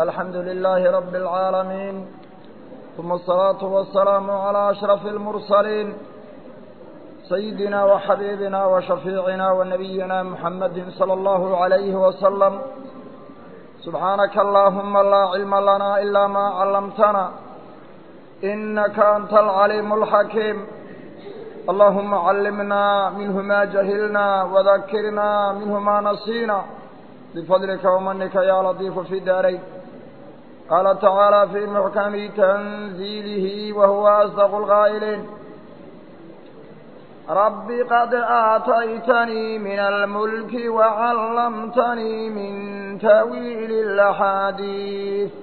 الحمد لله رب العالمين ثم الصلاة والسلام على أشرف المرسلين سيدنا وحبيبنا وشفيعنا ونبينا محمد صلى الله عليه وسلم سبحانك اللهم لا علم لنا إلا ما علمتنا إنك أنت العليم الحكيم اللهم علمنا منه ما جهلنا وذكرنا منه ما نسينا بفضلك ومنك يا لطيف في الدارين قال تعالى في محكم تنزيله وهو أصدق القائلين رب قد آتيتني من الملك وعلمتني من تأويل الأحاديث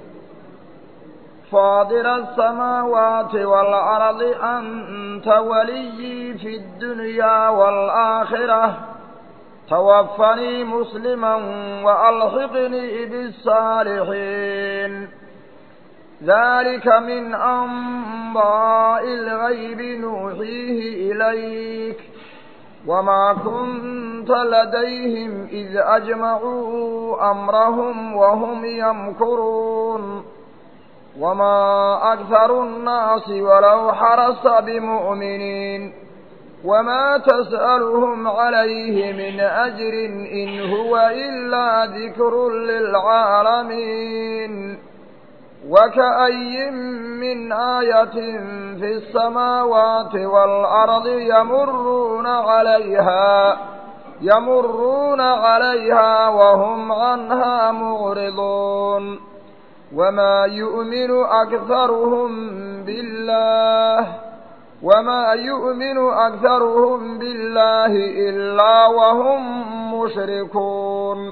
فاضر السماوات والأرض أنت ولي في الدنيا والآخرة توفني مسلما وألحقني بالصالحين ذلك من أنباء الغيب نوحيه إليك وما كنت لديهم إذ أجمعوا أمرهم وهم يمكرون وما أكثر الناس ولو حرص بمؤمنين وما تسألهم عليه من أجر إن هو إلا ذكر للعالمين وكأي من آية في السماوات والأرض يمرون عليها يمرون عليها وهم عنها معرضون وما يؤمن أكثرهم بالله وما يؤمن أكثرهم بالله إلا وهم مشركون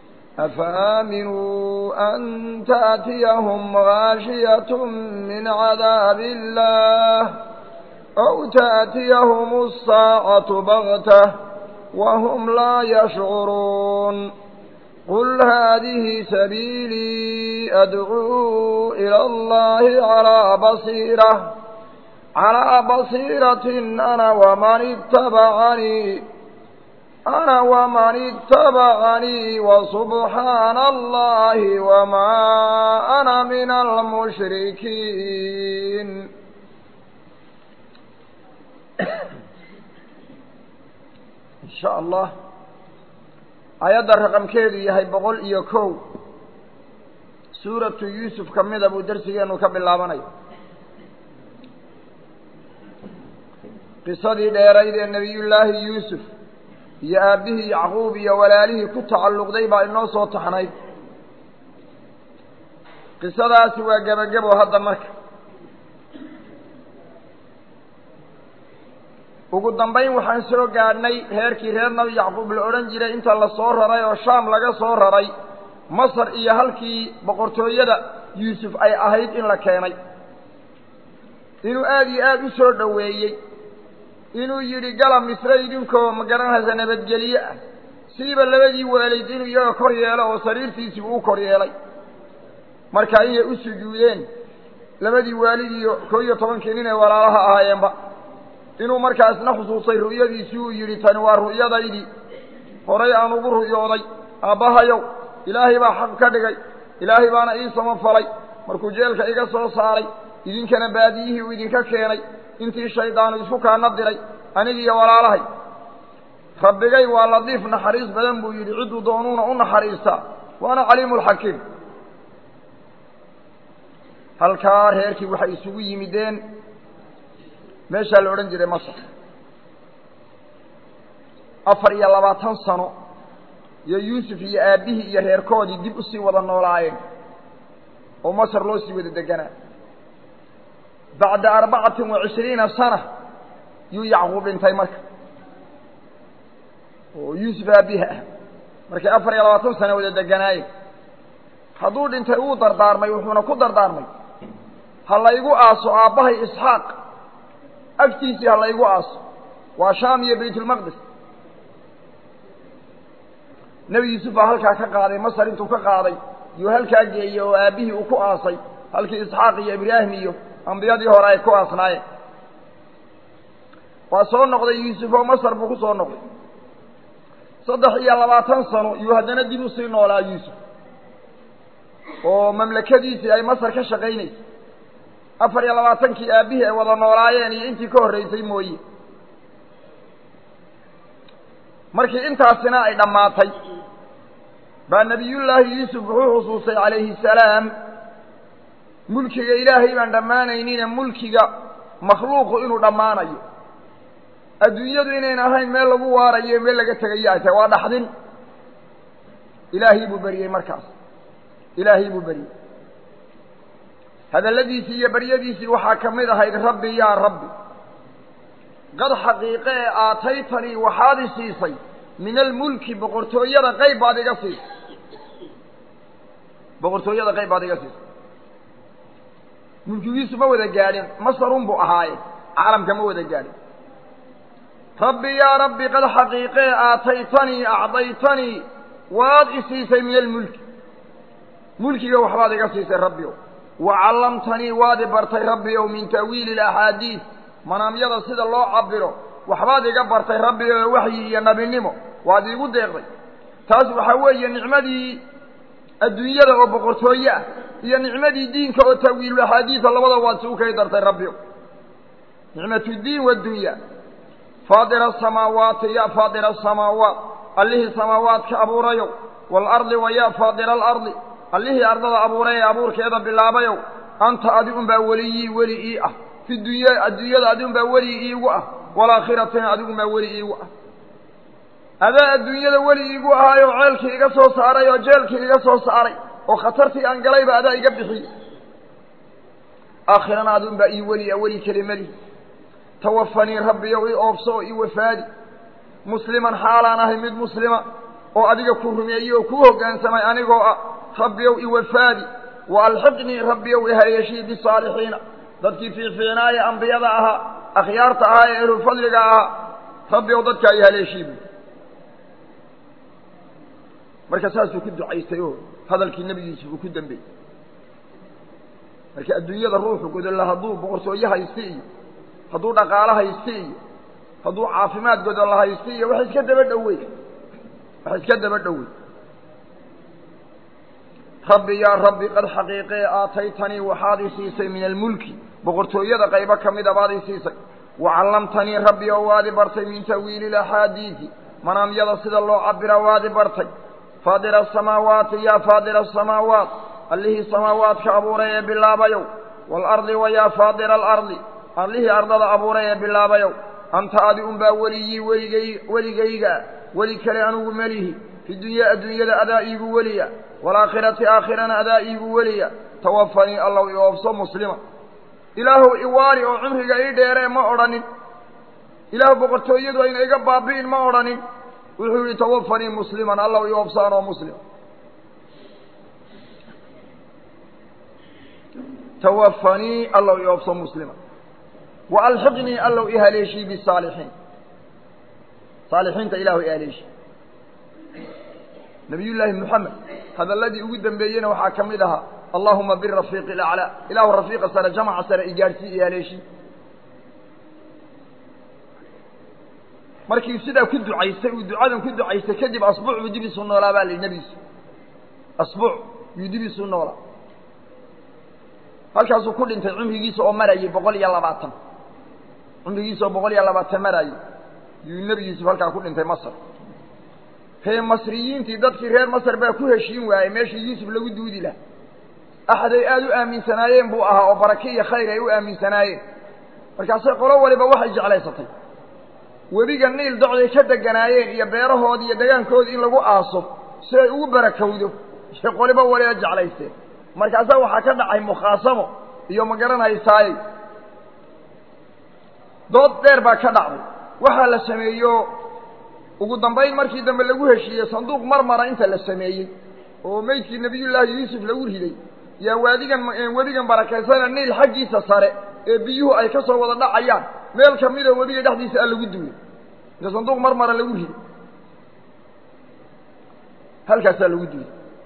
أفآمنوا أن تأتيهم غاشية من عذاب الله أو تأتيهم الساعة بغتة وهم لا يشعرون قل هذه سبيلي أدعو إلى الله على بصيرة على بصيرة أنا ومن اتبعني أنا ومن اتبعني وسبحان الله وما أنا من المشركين إن شاء الله ayadda raqamkeedu yahay boqol iyo kow suuratu yuusuf ka mida buu darsigeenu ka bilaabanayo qisadii dheerayd ee nebiyullaahi yuusuf iyo aabbihii yacquub iyo walaalihii ku tacalluqday baa inoo soo taxnayd qisadaasi waa gebagebo hadda marka ugu dambayn waxaan soo gaadhnay reerkii reer nabi yacquub la odhan jiray inta la soo raray oo shaam laga soo raray masar iyo halkii boqortooyada yuusuf ay ahayd in la keenay inuu aada iyo aada u soo dhoweeyey inuu yidhi gala misre idinkoo ma garanaysa nabadgelye ah siiba labadii waalayd inuu iyaga kor yeelo oo sariirtiisii uu kor yeelay marka inay u sujuudeen labadii waalid iyo koo iyo tobankii nin ee walaalaha ahaayeenba inuu markaasna xusuusay ru'yadiisii uu yidhi tani waa ru'yadaydii horay aan ugu ru'yooday aabbahayow ilaahay baa xaq ka dhigay ilaahay baana ii samafalay markuu jeelka iga soo saaray idinkana baadiyihii uu idinka keenay intii shaydaanu isku kaana diray anigiiyo walaalahay rabbigay waa ladiif naxariis badan buu yidhi cidduu doonuuna u naxariistaa waana caliimulxakiim halkaa reerkii waxay isugu yimideen meeshaa la odhan jiray masar afar iyo labaatan sano iyo yuusuf iyo aabbihii iyo reerkoodii dib usii wada noolaayeen oo masar loo sii wada deganaa bacda arbacatin wa cishriina sana yuu yacquub dhintay marka oo yuusuf aabbiha ah markay afar iyo labaatan sano wada deganaayeen hadduu dhintay wuu dardaarmay wuxuuna ku dardaarmay ha laygu aaso aabbahay isxaaq agtiisii ha laygu aaso waa shaam iyo baytulmaqdis nebi yuusuf baa halkaa ka qaaday masar intuu ka qaaday yuu halkaa geeyey oo aabbihii uu ku aasay halkii isxaaq iyo ibraahim iyo ambiyadii hore ay ku aasnaayeen waa soo noqday yuusuf oo masar buu ku soo noqday saddex iyo labaatan sano yuu haddana dib usii noolaa yuusuf oo mamlakadiisii ay masar ka shaqaynaysa afar iyo labaatankii aabbihii ay wada noolaayeen iyo intii ka horreysay mooye markii intaasina ay dhammaatay baa nebiyullaahi yuusuf wuxuu xusuustay calayhi salaam mulkiga ilaahay baan dhammaanaynine mulkiga makhluuqu inuu dhammaanayo adduunyadu inayn ahayn meel lagu waarayo meel laga tegayo ay tahay waa dhaxdin ilaahii buu beriyey markaas ilaahii buu beriyey hadalladiisii iyo baryadiisii waxaa ka mid ahayd rabbi yaa rabbi qad xaqiiqe ee aataytanii waxaad i siisay min almulki boqortooyada qayb baad iga siisay boqortooyada qayb baad iga siisay mulkigiisu ma wada gaadhin masarun buu ahaaye caalamka ma wada gaadhin rabbi yaa rabbi qad xaqiiqee aataytanii acdaytanii waad i siisay min almulki mulkiga waxbaad iga siisay rabbi ow wa callamtanii waad i bartay rabbi ow min ta'wiili alaxaadiis manaamyada sida loo cabiro waxbaad iga bartay rabbi oo waxyi iyo nebinimo waad iigu deeqday taas waxaa weeye nicmadii adduunyada oo boqortooye ah iyo nicmadii diinka oo ta'wiilulaxaadiisa labada waad isugu kay dartay rabbi ow nicmatuddiin waaddunya faadira asamaawaati ya faadira asamaawaat allihii samaawaadka abuurayow waalardi wa ya faadira alardi allihii ardada abuuray ee abuurkeeda bilaabayow anta adi unbaa weliyii weli ii ah fi dunya adduunyada adi unbaa weli iigu ah waalaakhiratina adigumaa weli iigu ah adaa adduunyada weli iigu ahaayoo ceelkii iga soo saaray oo jeelkii iga soo saaray oo khatartii aan galayba adaa iga bixiyey aakhirana adi unbaa ii weli ah weli kelimadi tawafanii rabbiyow i oobso oo i wafaadi musliman xaalaan ahay mid muslima oo adiga ku rumeeyey oo kuu hoggaansamay anigoo ah rabbiyow i wafaadi wa alxiqnii rabbiyow i haleeshii bisaalixiina dadkii fiicfiicnaaye ambiyada ahaa akhyaarta ahaa ee ehlulfadliga ahaa rabbiyow dadkaa i haleeshii buy marka saasuu ku ducaystay oo hadalkii nebigiisa uu ku dambeeyey marka adduunyada ruuxu godolla hadduu boqortooye haysti iyo hadduu dhaqaalo haysti iyo hadduu caafimaad godolla haysti iyo wax iska daba dhowey wax iska daba dhowey rabbi yaa rabbi qad xaqiiqee aataytanii waxaad i siisay min almulki boqortooyada qaybo ka mida baad i siisay wa callamtanii rabbi oo waad i bartay min ta'wiili ilaxaadiidi manaamyada sida loo cabira waad i bartay faadira asamaawaati yaa faadira asamaawaat allihii samaawaadka abuuray ee bilaabayow waalardi wa yaa faadira alardi allihii ardada abuuray ee bilaabayow anta adi unbaa weligii weligay weligayga weli kale anugu melihi fi dunya adduunyada adaa iigu weliya waalaakhirati aakhirana adaa iigu weliya tawafanii allow i oobso muslima ilaahuw iwaari oo cumriga ii dheeree ma odhanin ilaahu boqortooyadu ayna iga baabi'in ma odhanin wuxuu yihi tawafanii musliman allow i oobso anoo muslim tawafanii allow i oobso muslima wa alxiqnii allow i haleeshii bisaalixiin saalixiinta ilaahu i haleeshi nabiyullaahi moxamed hadalladii ugu dambeeyeyna waxaa ka mid ahaa allahuma birafiiqi alaclaa ilaahu rafiiqa sare jamaca sare i gaadhsii i haleeshi markii sidaa ku ducaystay uu ducadan ku ducaystay kadib asbuuc buu dib isu noolaa baa la yidhi nebigiisu asbuuc yuu dib isu noolaa halkaasuu ku dhintay cumrigiisa oo marayay boqol iyo labaatan cumrigiisa oo boqol iyo labaatan marayay yuu nebi yuusuf halkaa ku dhintay masar ree masriyiintii dadkii reer masar baa ku heshiin waayey meeshii yuusuf lagu duudi laha axaday aada u aaminsanaayeen buu ahaa oo barake iyo khayr ay u aaminsanaayeen markaasay qolo waliba waxay jeclaysatay webiga niil docday ka deganaayeen iyo beerahoodii iyo degaankoodii in lagu aaso si ay ugu barakowdo shay qoliba waliba jeclaysteen markaasaa waxaa ka dhacay mukhaasamo iyo ma garanaysaaye dood dheer baa ka dhacday waxaa la sameeyo ugu dambayn markii dambe lagu heshiiyey sanduuq marmara inta la sameeyey oo meydkii nebiyullaahi yuusuf lagu riday yaa waadigan webigan barakaysana niil xaggiisa sare ee biyuhu ay ka soo wada dhacayaan meel ka midoo webiga dhexdiisa a lagu duulay inta sanduuq marmara lagu riday halkaasaa lagu duulay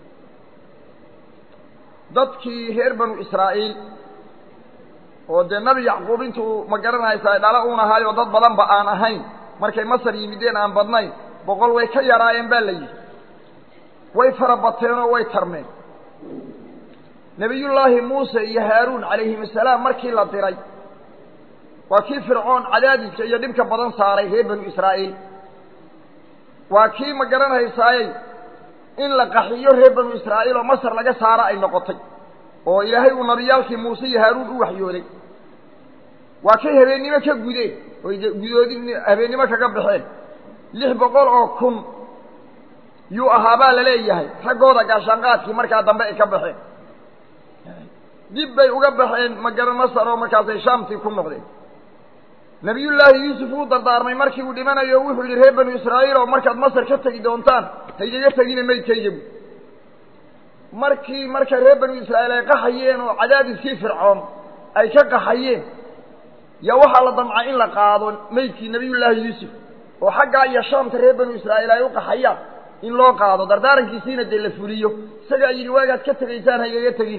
dadkii reer banu israa'iil oo dee nebi yacquub intuu ma garanaysaa dhalo uun ahaayoo dad badanba aan ahayn markay masar yimideen aan badnayn boqol way ka yaraayeen baa la yidhi way fara bateenoo way tarmeen nebiyullaahi muuse iyo haaruun calayhim asalaam markii la diray waa kii fircoon cadaadiska iyo dhibka badan saaray reer banu israa'iil waa kii ma garanhaysaayey in la qaxiyo reer banu israa'iil oo masar laga saaro ay noqotay oo ilaahay uu nabiyaalkii muuse iyo haaruun u waxyooday waa kay habeennimo ka gudeen oy gudoodi habeennimo kaga baxeen lix boqol oo kun yuu ahaabaa la leeyahay raggooda gaashaanqaadkii markaa dambe ay ka baxeen dib bay uga baxeen magara masar oo markaasay shaamtii ku noqdeen nabiyullaahi yuusuf uu dardaarmay markii uu dhimanayo wuxuu yidhi reer banu israa'iil oo markaad masar ka tegi doontaan haygaga tegina maydkaygabu markii marka reer banu israa'iil ay qaxayeen oo cadaadiskii fircoon ay ka qaxayeen yaa waxaa la damcay in la qaado maydkii nabiyullaahi yuusuf oo xaggaa iyo shaamta reer banu israa'iil ay u qaxayaan in loo qaado dardaarankiisiina dee la fuliyo isagaa yidhi waagaad ka tegaysaan haygaga tegina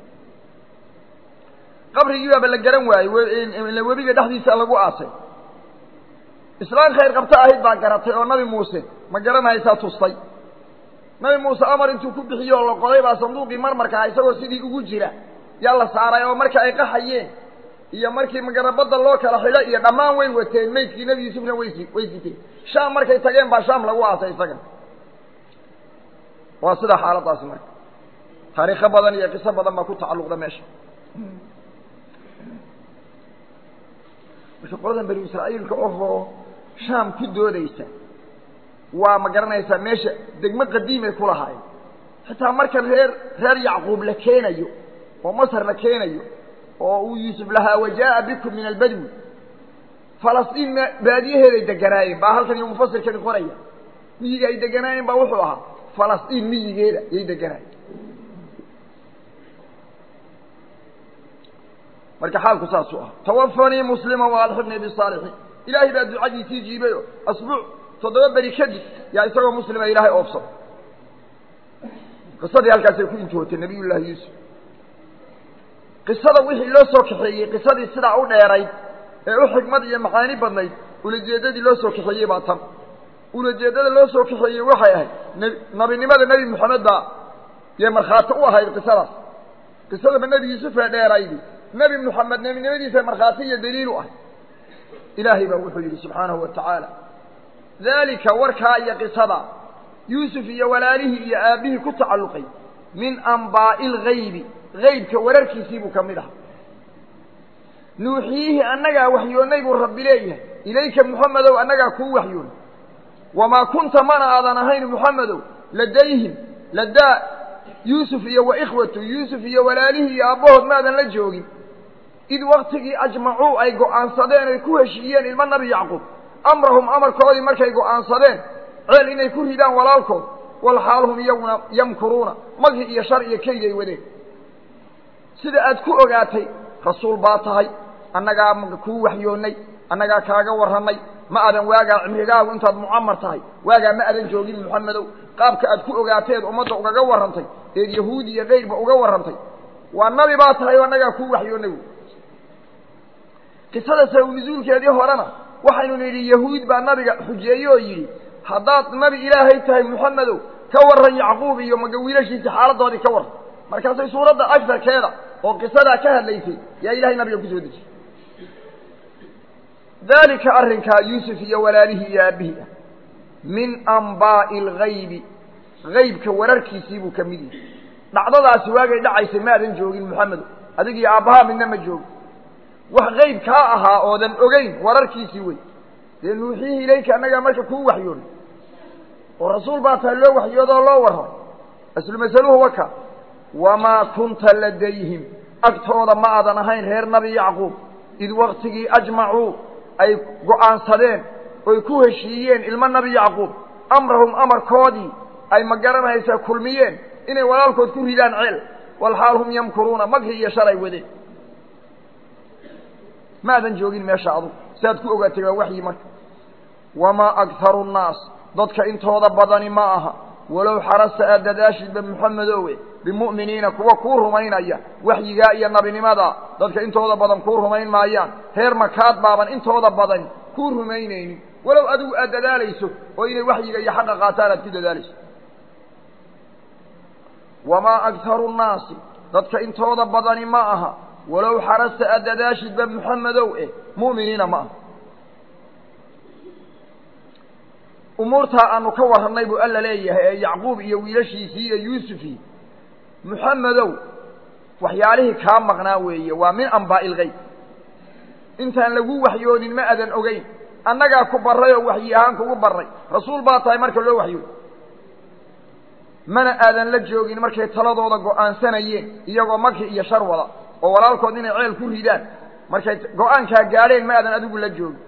qabrigii baaba la garan waayey webiga dhexdiisa lagu aasay islaan khayr qabto ahayd baa garatay oo nabi muuse ma garanhaysaa tustay nabi muuse amar intuu ku bixiye oo la qoday baa sanduuqii marmarkaa isagoo sidii ugu jira yaa la saaray oo marka ay qaxayeen iyo markii magarabadda loo kala xidho iyo dhammaan way wateen maydkii nebi yuusufna way way siteen shaam markay tageen baa shaam lagu aasay isaga waa sidaa xaaladaasi marka taariikho badan iyo qiso badan baa ku tacalluqda meesha marka qoladan banu israa'iilka ohoo shaam ku doodaysa waa ma garanaysaa meesha degmo qadiimay ku lahaayeen xitaa marka reer reer yacquub la keenayo oo masar la keenayo oo uu yuusuf lahaa wajaa'a bikum min albadwi falastiin m baadiyaheeday deganaayeen baa halkan iyo mufasirkani qoraya miyiga ay deganaayeen baa wuxuu ahaa falastiin miyigeeda yay deganaayeen marka xaalku saasuu ah tawafanii muslima waalxibnii bisaalixiin ilaahay baa ducadiisii jiibay oo asbuuc toddoba beri kadib yaa isagoo muslima ilaahay oobsado qisadii halkaasay ku intootay nabiyullaahi yuusuf qisada wixii loo soo kaxeeyey qisadii sidaa u dheerayd ee u xikmad iyo macaani badnayd ulajeeddadii loo soo kaxeeyey baa tan ulajeeddada loo soo kaxeeyey waxay ahayd n nabinimada nebi moxamed baa yee markhaati u ahayd qisadaas qisadaba nebi yuusufee dheeraydi nebi moxamed nebinimadiisa markhaati iyo daliil u ah ilaahay baa wuxuu yidhi subxaanahu wa tacaala daalika warkaa iyo qisada yuusuf iyo walaalihii iyo aabbihii ku tacalluqay min ambaa'i lgaybi gaybka wararkiisii buu ka mid aha nuuxiyihi annagaa waxyoonnay buu rabbi leeyahay ilayka moxamedow annagaa kuu waxyoon wamaa kunta mana aadan ahayn moxamedow ladayhim ladaa yuusuf iyo wa ikhwatu yuusuf iyo walaalihii iyo aabbahood maadan la joogin id waktigii ajmacuu ay go'aansadeen ay ku heshiiyeen ilmo nabi yacquub amrahum amarkoodii markay go'aansadeen ceel inay ku ridaan walaalkood walxaal hum iyaguna yamkuruuna magi iyo shar iyo keyd ay wadeen sida aad ku ogaatay rasuul baa tahay annagaa kuu waxyoonnay annagaa kaaga warrannay ma adan waagaa cimrigaagu intaad mucamar tahay waagaa ma adan joogin moxamedow qaabka aad ku ogaateed ummadda ugaga warrantay eed yahuudi iyo kayrba uga warrantay waa nabi baa tahay oo annagaa kuu waxyoonnay qisada saw nusuulkeedii horena waxaynu nidhi yahuud baa nabiga xujeeye oo yidhi haddaad nabi ilaahay tahay moxamedow ka warran yacquub iyo maga wiilashiisa xaaladoodii ka warran markaasay suuradda agsarkeeda oo qisadaa ka hadlaysay yaa ilahay nabiga kusoo dejiyey daalika arrinkaa yuusuf iyo walaalihii iyo aabbihii ah min ambaa'i algaybi gaybka wararkiisii buu ka mid yahay dhacdadaasi waagay dhacaysay maadan joogin moxamedow adig iyo aabbahaa midna ma joogin wax qayb kaa ahaa oodan ogeyn wararkiisii wey dee nuuxiyihii ilayka annagaa marka kuu waxyoonay oo rasuul baa tahay loo waxyoodoo loo warramay aslu masaluhu waka wamaa kunta ladayhim agtooda ma aadan ahayn reer nabi yacquub id waktigii ajmacuu ay go'aansadeen oy ku heshiiyeen ilmo nabi yacquub amrahum amarkoodii ay ma garanaysaa kulmiyeen inay walaalkood ku ridaan ceel walxaal hum yamkuruuna makri iyo shalay wadeen ma adan joogin meesha adugu siaad ku ogaatay waa waxyi marka wamaa akharu nnaas dadka intooda badani ma aha walow xarasta aad dadaashidba moxamedowe bimu'miniina kuwa kuu rumaynaya waxyigaa iyo nabinimadaa dadka intooda badan kuu rumayn maayaan reer makaad baaban intooda badan kuu rumaynaynin walow adigu aad dadaalayso oo inay waxyiga iyo xaqa qaataan aad ku dadaalayso wamaa akharu nnaasi dadka intooda badani ma aha walow xarasta aad dadaashidba muxamedow eh mu'miniina ma aha umuurtaa aanu ka warrannay buu alla leeyahay ee yacquub iyo wiilashiisii iyo yuusufii muxamedow waxyaalihii kaa maqnaa weeye waa min ambaa'i ilgeyb intaan lagu waxyoonin ma adan ogeyn annagaa ku barray oo waxyi ahaan kugu barray rasuul baa tahay marka loo waxyooy mana aadan la joogin markay taladooda go'aansanayeen iyagoo maki iyo shar wada oo walaalkood inay ceel ku ridaan markay go-aankaa gaadheen ma aadan adigu la joogin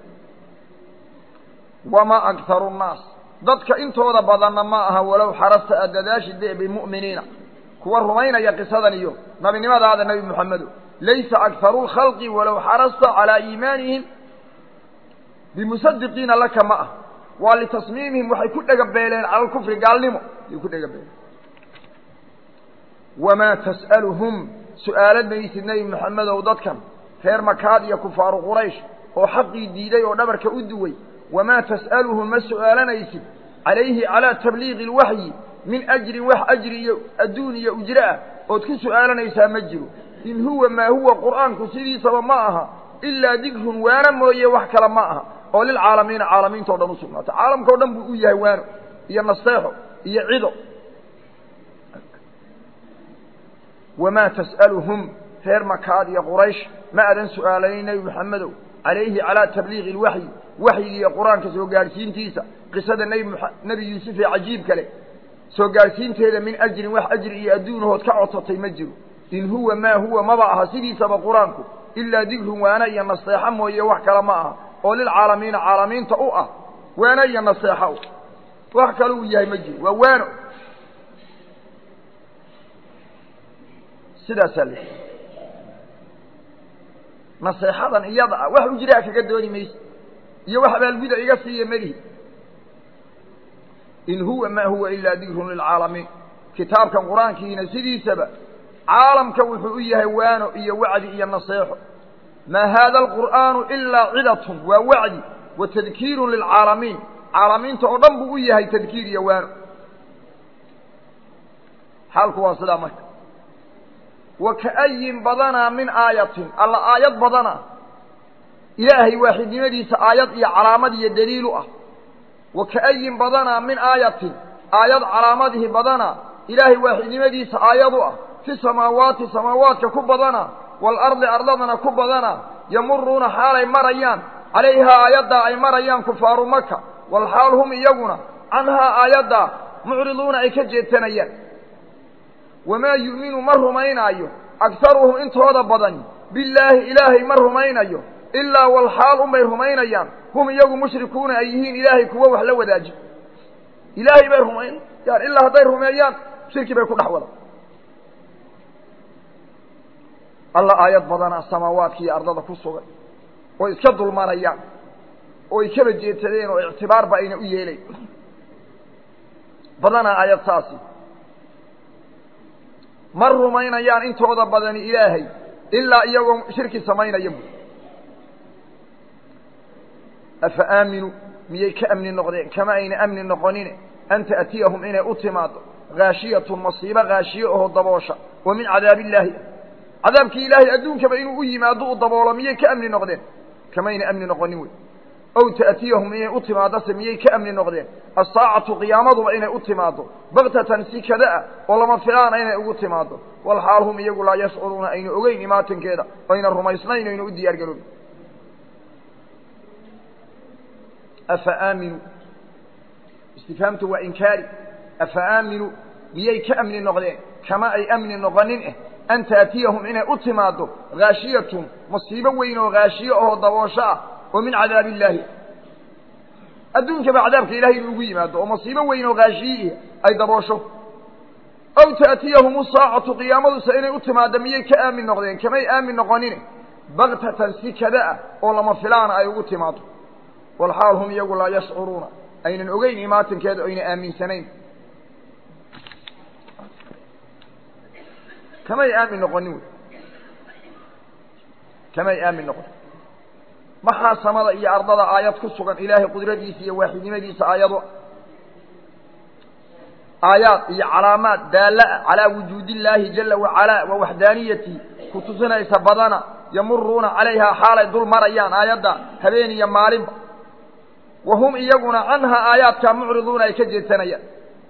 wamaa akharu nnaas dadka intooda badanna ma aha walow xarasta aad dadaashide bimu'miniina kuwa rumaynaya qisadan iyo nabinimadaada nebi moxamedo laysa akharu lkhalqi walow xarasta calaa iimaanihim bimusadiqiina laka ma ah waa litasmiimihim waxay ku dhegabeeleen cala alkufri gaalnimo ayay ku dhegabeeleen wamaa tas'aluhum su'aalad maysid nebi moxamedow dadkan reer makaad iyo kufaaru quraysh oo xaqii diiday oo dhabarka u duway wamaa tas'aluhum ma su'aalanaysid calayhi calaa tabliiqi alwaxyi min ajrin wax ajri iyo adduun iyo ujre ah ood ku su'aalanaysaa ma jiro in huwa maa huwa qur'aanku sidiisaba ma aha ilaa dikrun waano mooye wax kale ma aha oo lilcaalamiina caalamiinta o dhan u sugnaatay caalamka o dhan buu u yahay waano iyo nasteexo iyo cido wamaa tas'aluhum reer makaad iyo quraysh ma adan su'aalayn nebi moxamedow calayhi calaa tabliiqi ilwaxyi waxyiga iyo qur-aanka soo gaadhsiintiisa qisada nebi nebi yuusuf ee cajiib kale soo gaadhsiinteeda min ajrin wax ajri iyo adduunahood ka codsatay ma jiro in huwa maa huwa maba aha sidiisaba qur-aanku ilaa dikrun waana iyo naseexo mooye wax kale ma aha oo lilcaalamiina caalamiinta u ah waano iyo naseexo wax kale uu yahay ma jiro waa waano sidaasaa la naseexadan iyada ah wax ujraa kaga dooni mayso iyo wax abaalguda iga siiya melihi in huwa maa huwa ilaa dikrun lilcaalamiin kitaabkan qur-aankiina sidiisaba caalamka wuxuu u yahay waano iyo wacdi iyo naseexo maa haada alqur'aanu ilaa cidatun waa wacdi wa tadkiirun lilcaalamiin caalamiinta oo dhan buu u yahay tadkiir iyo waano xaalku waa sidaa marka wa ka'ayin badanaa min aayatin alla aayad badana ilaahay waaxidnimadiisa aayad iyo calaamad iyo daliil u ah wa ka'ayin badanaa min aayatin aayad calaamadihi badana ilaahay waaxidnimadiisa aayad u ah fi samaawaati samaawaadka ku badana waalardi ardadana ku badana yamuruuna xaalay marayaan calayhaa aayaddaa ay marayaan kufaaru maka walxaal hum iyaguna canhaa aayaddaa mucriduuna ay ka jeedsanayaan wamaa yu'minu ma rumaynaayo agharuhum intooda badani billaahi ilaahay ma rumaynayo ilaa walxaal unbay rumaynayaan hum iyagu mushrikuuna ay yihiin ilaahay kuwo wax la wadaaji ilaahay bay rumaynayaan ilaa hadday rumeeyaan shirki bay ku dhex wada alla aayad badanaa samaawaadka iyo ardada ku sugan oo iska dulmanayaan oo ay kaba jeedsadeen oo ictibaarba ayna u yeelayn badanaa aayad saasi ma rumaynayaan intooda badani ilaahay ilaa iyagoo shirki samaynaya bu afa aaminuu miyay ka amni noqdeen kama ayna amni noqonine an ta'tiyahum inay u timaado haashiyatun masiibo haashiye oo daboosha oo min cadaabi illaahi cadaabkii ilaahay adduunkaba inuu u yimaado u daboolo miyay ka amni noqdeen kamayna amni noqonin wey ow ta'tiyahum inay u timaadose miyay ka amni noqdeen asaacatu qiyaamaduba inay u timaado baktatan si kada ah oo lama filaana inay ugu timaado walxaal hum iyagu laa yashcuruuna ayna ogeyn imaatinkeeda ayna rumaysnayn ayna u diyaar garoobin afa aaminuu istifhaamtu waa inkaari afa aaminuu miyay ka amni noqdeen kama ay amni noqonin eh an taatiyahum inay u timaado haashiyatun masiibo weyn oo haashiye oo daboosho ah oo min cadaabi illaahi adduunkaba cadaabka ilahay inuu ugu yimaado oo masiibo weyn oo haashiyiih ay daboosho aw ta'tiyahum saacatu qiyaamaduse inay u timaado miyay ka aamin noqdeen kamay aamin noqonine baktatan si kada ah oo lama filaana ay ugu timaado walxaal hum iyagu laa yashcuruuna aynan ogeyn imaatinkeeda ayna aaminsanayn kamay aamin noqonin wey kamay aamin noqonin maxaa samada iyo ardada aayad ku sugan ilaahay qudradiisa iyo waaxidnimadiisa aayado aayaad iyo calaamaad daalla-a calaa wujuudi illaahi jala wacalaa wa waxdaaniyati ku tusinaysa badana yamuruuna calayhaa xaalay dul marayaan aayadda habeen iyo maalinba wa hum iyaguna canhaa aayaadkaa mucriduuna ay ka jeedsanayaan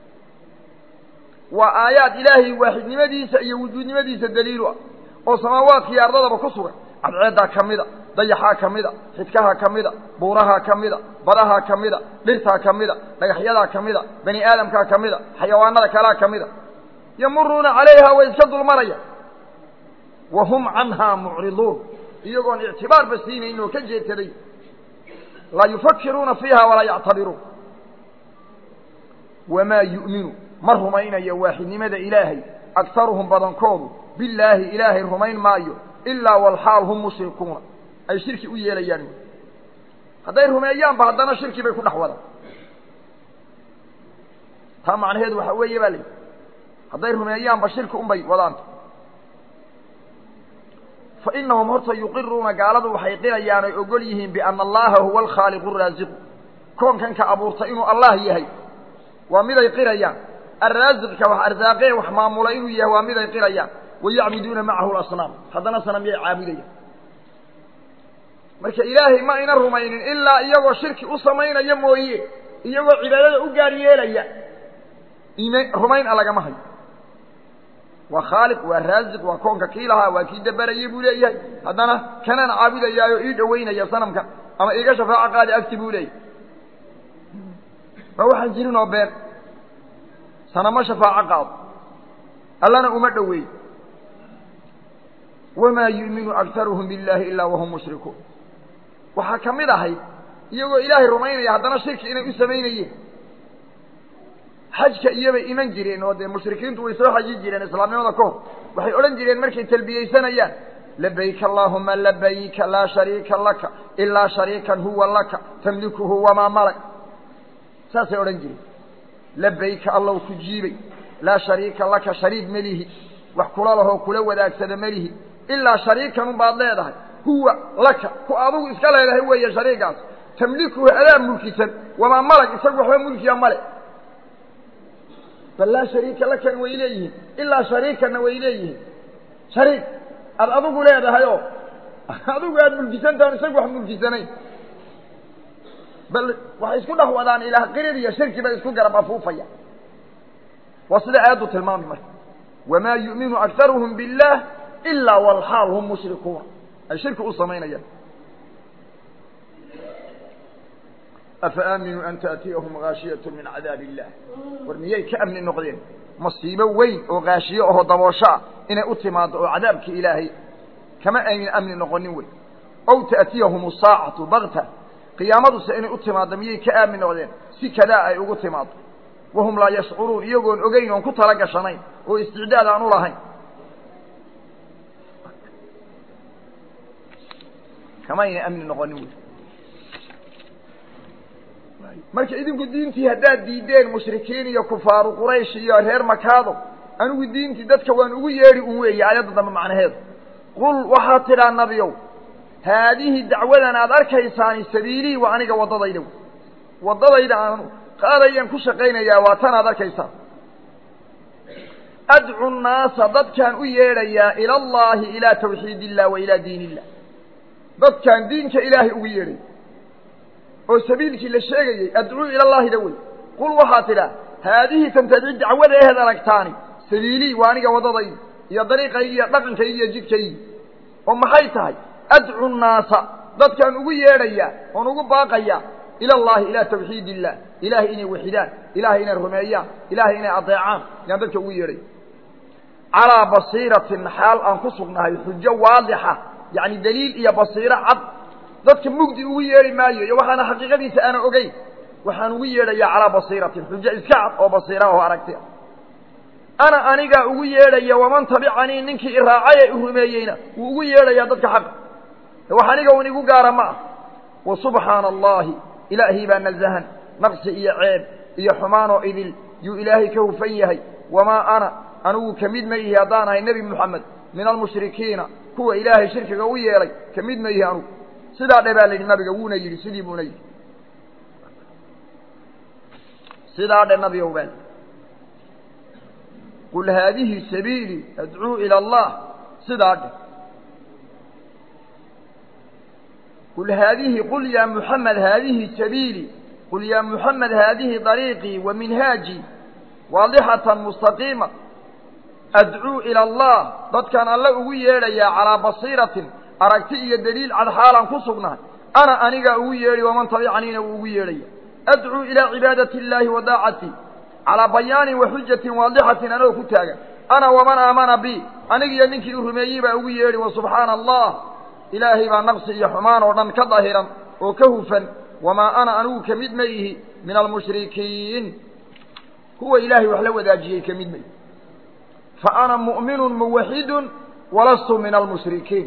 waa aayaad ilaahay waaxidnimadiisa iyo wujuudnimadiisa daliilu ah oo samaawaadka iyo ardadaba ku sugan cadceeddaa ka mida dayaxaa ka mida xidkaha ka mida buurahaa ka mida badahaa ka mida dhirtaa ka mida dhagaxyadaa ka mida bani aadamkaa ka mida xayawaanada kalaa ka mida yamuruuna calayha way iska dulmaraya wa hum canhaa mucriduun iyagoon ictibaarba siinayn oo ka jeedsaday laa yufakiruuna fiiha walaa yactabiruun wamaa yu'minu ma rumaynayo waaxidnimada ilaahay aktaruhum badankoodu billaahi ilaahay rumayn maayo ilaa walxaal hum mushrikuuna ay shirki u yeelayaan hadday rumeeyaanba haddana shirki bay ku dhex wadaan taa macnaheedu waxa weeye baa layihi hadday rumeeyaanba shirki unbay wadaanta fa inahum horta yuqiruuna gaaladu waxay qirayaan oy ogol yihiin biana allaha huwa alkhaaliqu araasiqu koonkan ka abuurta inuu allah yahay waa miday qirayaan arraasiqka wax arsaaqee wax maamula inuu yahay waa miday qirayaan wayacbuduuna macahu lasnaam haddana sanamyay caabudayaan marka ilaahay ma ayna rumaynin ilaa iyagoo shirki u samaynaya mooye iyagoo cibaadada u gaar yeelaya im rumayn a lagama hayo waa khaaliq waa raasiq waa koonka kii lahaa waa kii dabarayay buu leeyahay haddana kanaan caabudayaayo ii dhowaynaya sanamka ama iiga shafaaco qaadi agti buu leeyahay ma waxaan jirin oo been sanamo shafaaco qaado allana uma dhoweey wamaa yu'minu aktaruhum biاllaahi ilaa wahum mushrikuun waxaa ka mid ahayd iyagoo ilaahay rumaynaya haddana shirki inay u samaynayeen xajka iyobay iman jireen oo dee mushrikiintu way soo xaji jireen islaamnimada ka hor waxay odhan jireen markay talbiyeysanayaan labayk allaahuma labayka laa shariika laka ilaa shariikan huwa laka tamlikuhu wamaa malak saasay odhan jireen labayka allow ku jiibay laa shariika laka shariik melihi wax kula lahoo kula wadaagsada melihi ilaa shariikan unbaad leedahay huwa laka ku adugu iska leedahay weeye shariikaas tamlikuhu adaa mulkisan wamaa malag isagu waxba mulkiya male bal laa shariika lakan way leeyihiin ilaa shariikanna way leeyihiin shariik aada adigu leedahay oo adigu aada mulkisantahan isagu wax mulkisanayn bal waxay isku dhex wadaan ilaah qirir iyo shirki bay isku garab afuufaya waa sida aayaddu tilmaami marka wamaa yu'minu aktaruhum biاllah ilaa walxaal hum mushrikuuna ay shirki u samaynayaan afa aaminuu an taأtiyahum gaashiyat min cadaab illah war miyay ka amni noqdeen masiibo weyn oo gaashiyo aho daboosho ah inay u timaado oo cadaabki ilaahay kama aynan amni noqonin wey ow taأtiyahum saacatu bakta qiyaamaduse inay u timaaddo miyay ka aamin noqdeen si kadaa ay ugu timaado wahum laa yashcuruun iyagoon ogeyn oon ku tala gashanayn oo isticdaad aan u lahayn kama ayna amni noqonin wey marka idinku diintii haddaad diideen mushrikiin iyo kufaaru quraysh iyo reer makaado anigu diintii dadka waan ugu yeedhi un weeye aayadda dambe macnaheedu qul waxaad tidhaa nabiyow haadihi dacwadan aad arkaysaani sabiilii waa aniga waddadayda wey waddadayda aan qaadayaan ku shaqaynayaa waa tan aad arkaysaan adcu nnaasa dadkaan u yeedhayaa ila allaahi ilaa tawxiid illah wa ilaa diin illah dadkaan diinka ilaahay ugu yeedhay oo sabiilkii la sheegayey adcuu ila llaahida wey qul waxaa tidhaa haadihi tantadci dacwada ehed aragtaani sabiilii waa aniga waddadayda iyo dariiqaygi iyo dhaqankaygi iyo jidkaygi oo maxay tahay adcu nnaasa dadkaan ugu yeedhayaa oon ugu baaqayaa ila allahi ilaa tawxiid illah ilaahay inay waxidaan ilaahay inay rumeeyaan ilaahay inay adeecaan yaan dadka ugu yeedhay calaa basiiratin xaal aan ku sugnahay xujo waadixa yacni daliil iyo basiiro cad dadka mugdi ugu yeedhi maayo iyo waxaana xaqiiqadiisa aana ogeyn waxaan ugu yeedhayaa calaa basiiratin xujo iska cad oo basiira oo aragti ah ana anigaa ugu yeedhaya waman tabicanii ninkii iraacay ee i rumeeyeyna wuu ugu yeedhayaa dadka xaqa wax aniga un igu gaara ma ah wa subxaana allahi ilaahii baa nazahan naqsi iyo ceeb iyo xumaanoo idil yuu ilaahay ka hufan yahay wamaa ana anigu ka mid ma ihi haddaan ahay nebi moxamed min almushrikiina kuwa ilaahay shirkiga u yeelay ka mid ma ihi anugu sidaa dhe baa la yidhi nabiga wuuna yidhi sidii buuna yidhi sidaa dhe nabigow baa qul haadihi sabiilii adcuu ila allah sidaa dheh qul haadihi qul yaa muxamed haadihi sabiilii qul yaa muxamed haadihi dariiqii wa minhaajii waadixatan mustaqiima adcuu ila allah dadkaan alle ugu yeedhayaa calaa basiiratin aragti iyo deliil cad xaalaan ku sugnahay ana anigaa ugu yeedhi waman tabicaniina uu ugu yeedhaya adcuu ilaa cibaadati illaahi wa daacati calaa bayaanin wa xujatin waadixatin anoo ku taagan ana waman aamana bi anigiyo ninkii u rumeeyey baa ugu yeedhi wa subxaana allah ilaahay baa naqsi iyo xumaan oo dhan ka dahiran oo ka hufan wamaa ana anigu ka mid ma ihi min almushrikiin kuwa ilaahay wax la wadaajiyey ka mid ma ihi fa ana mu'minun muwaxidun walastu min almushrikiin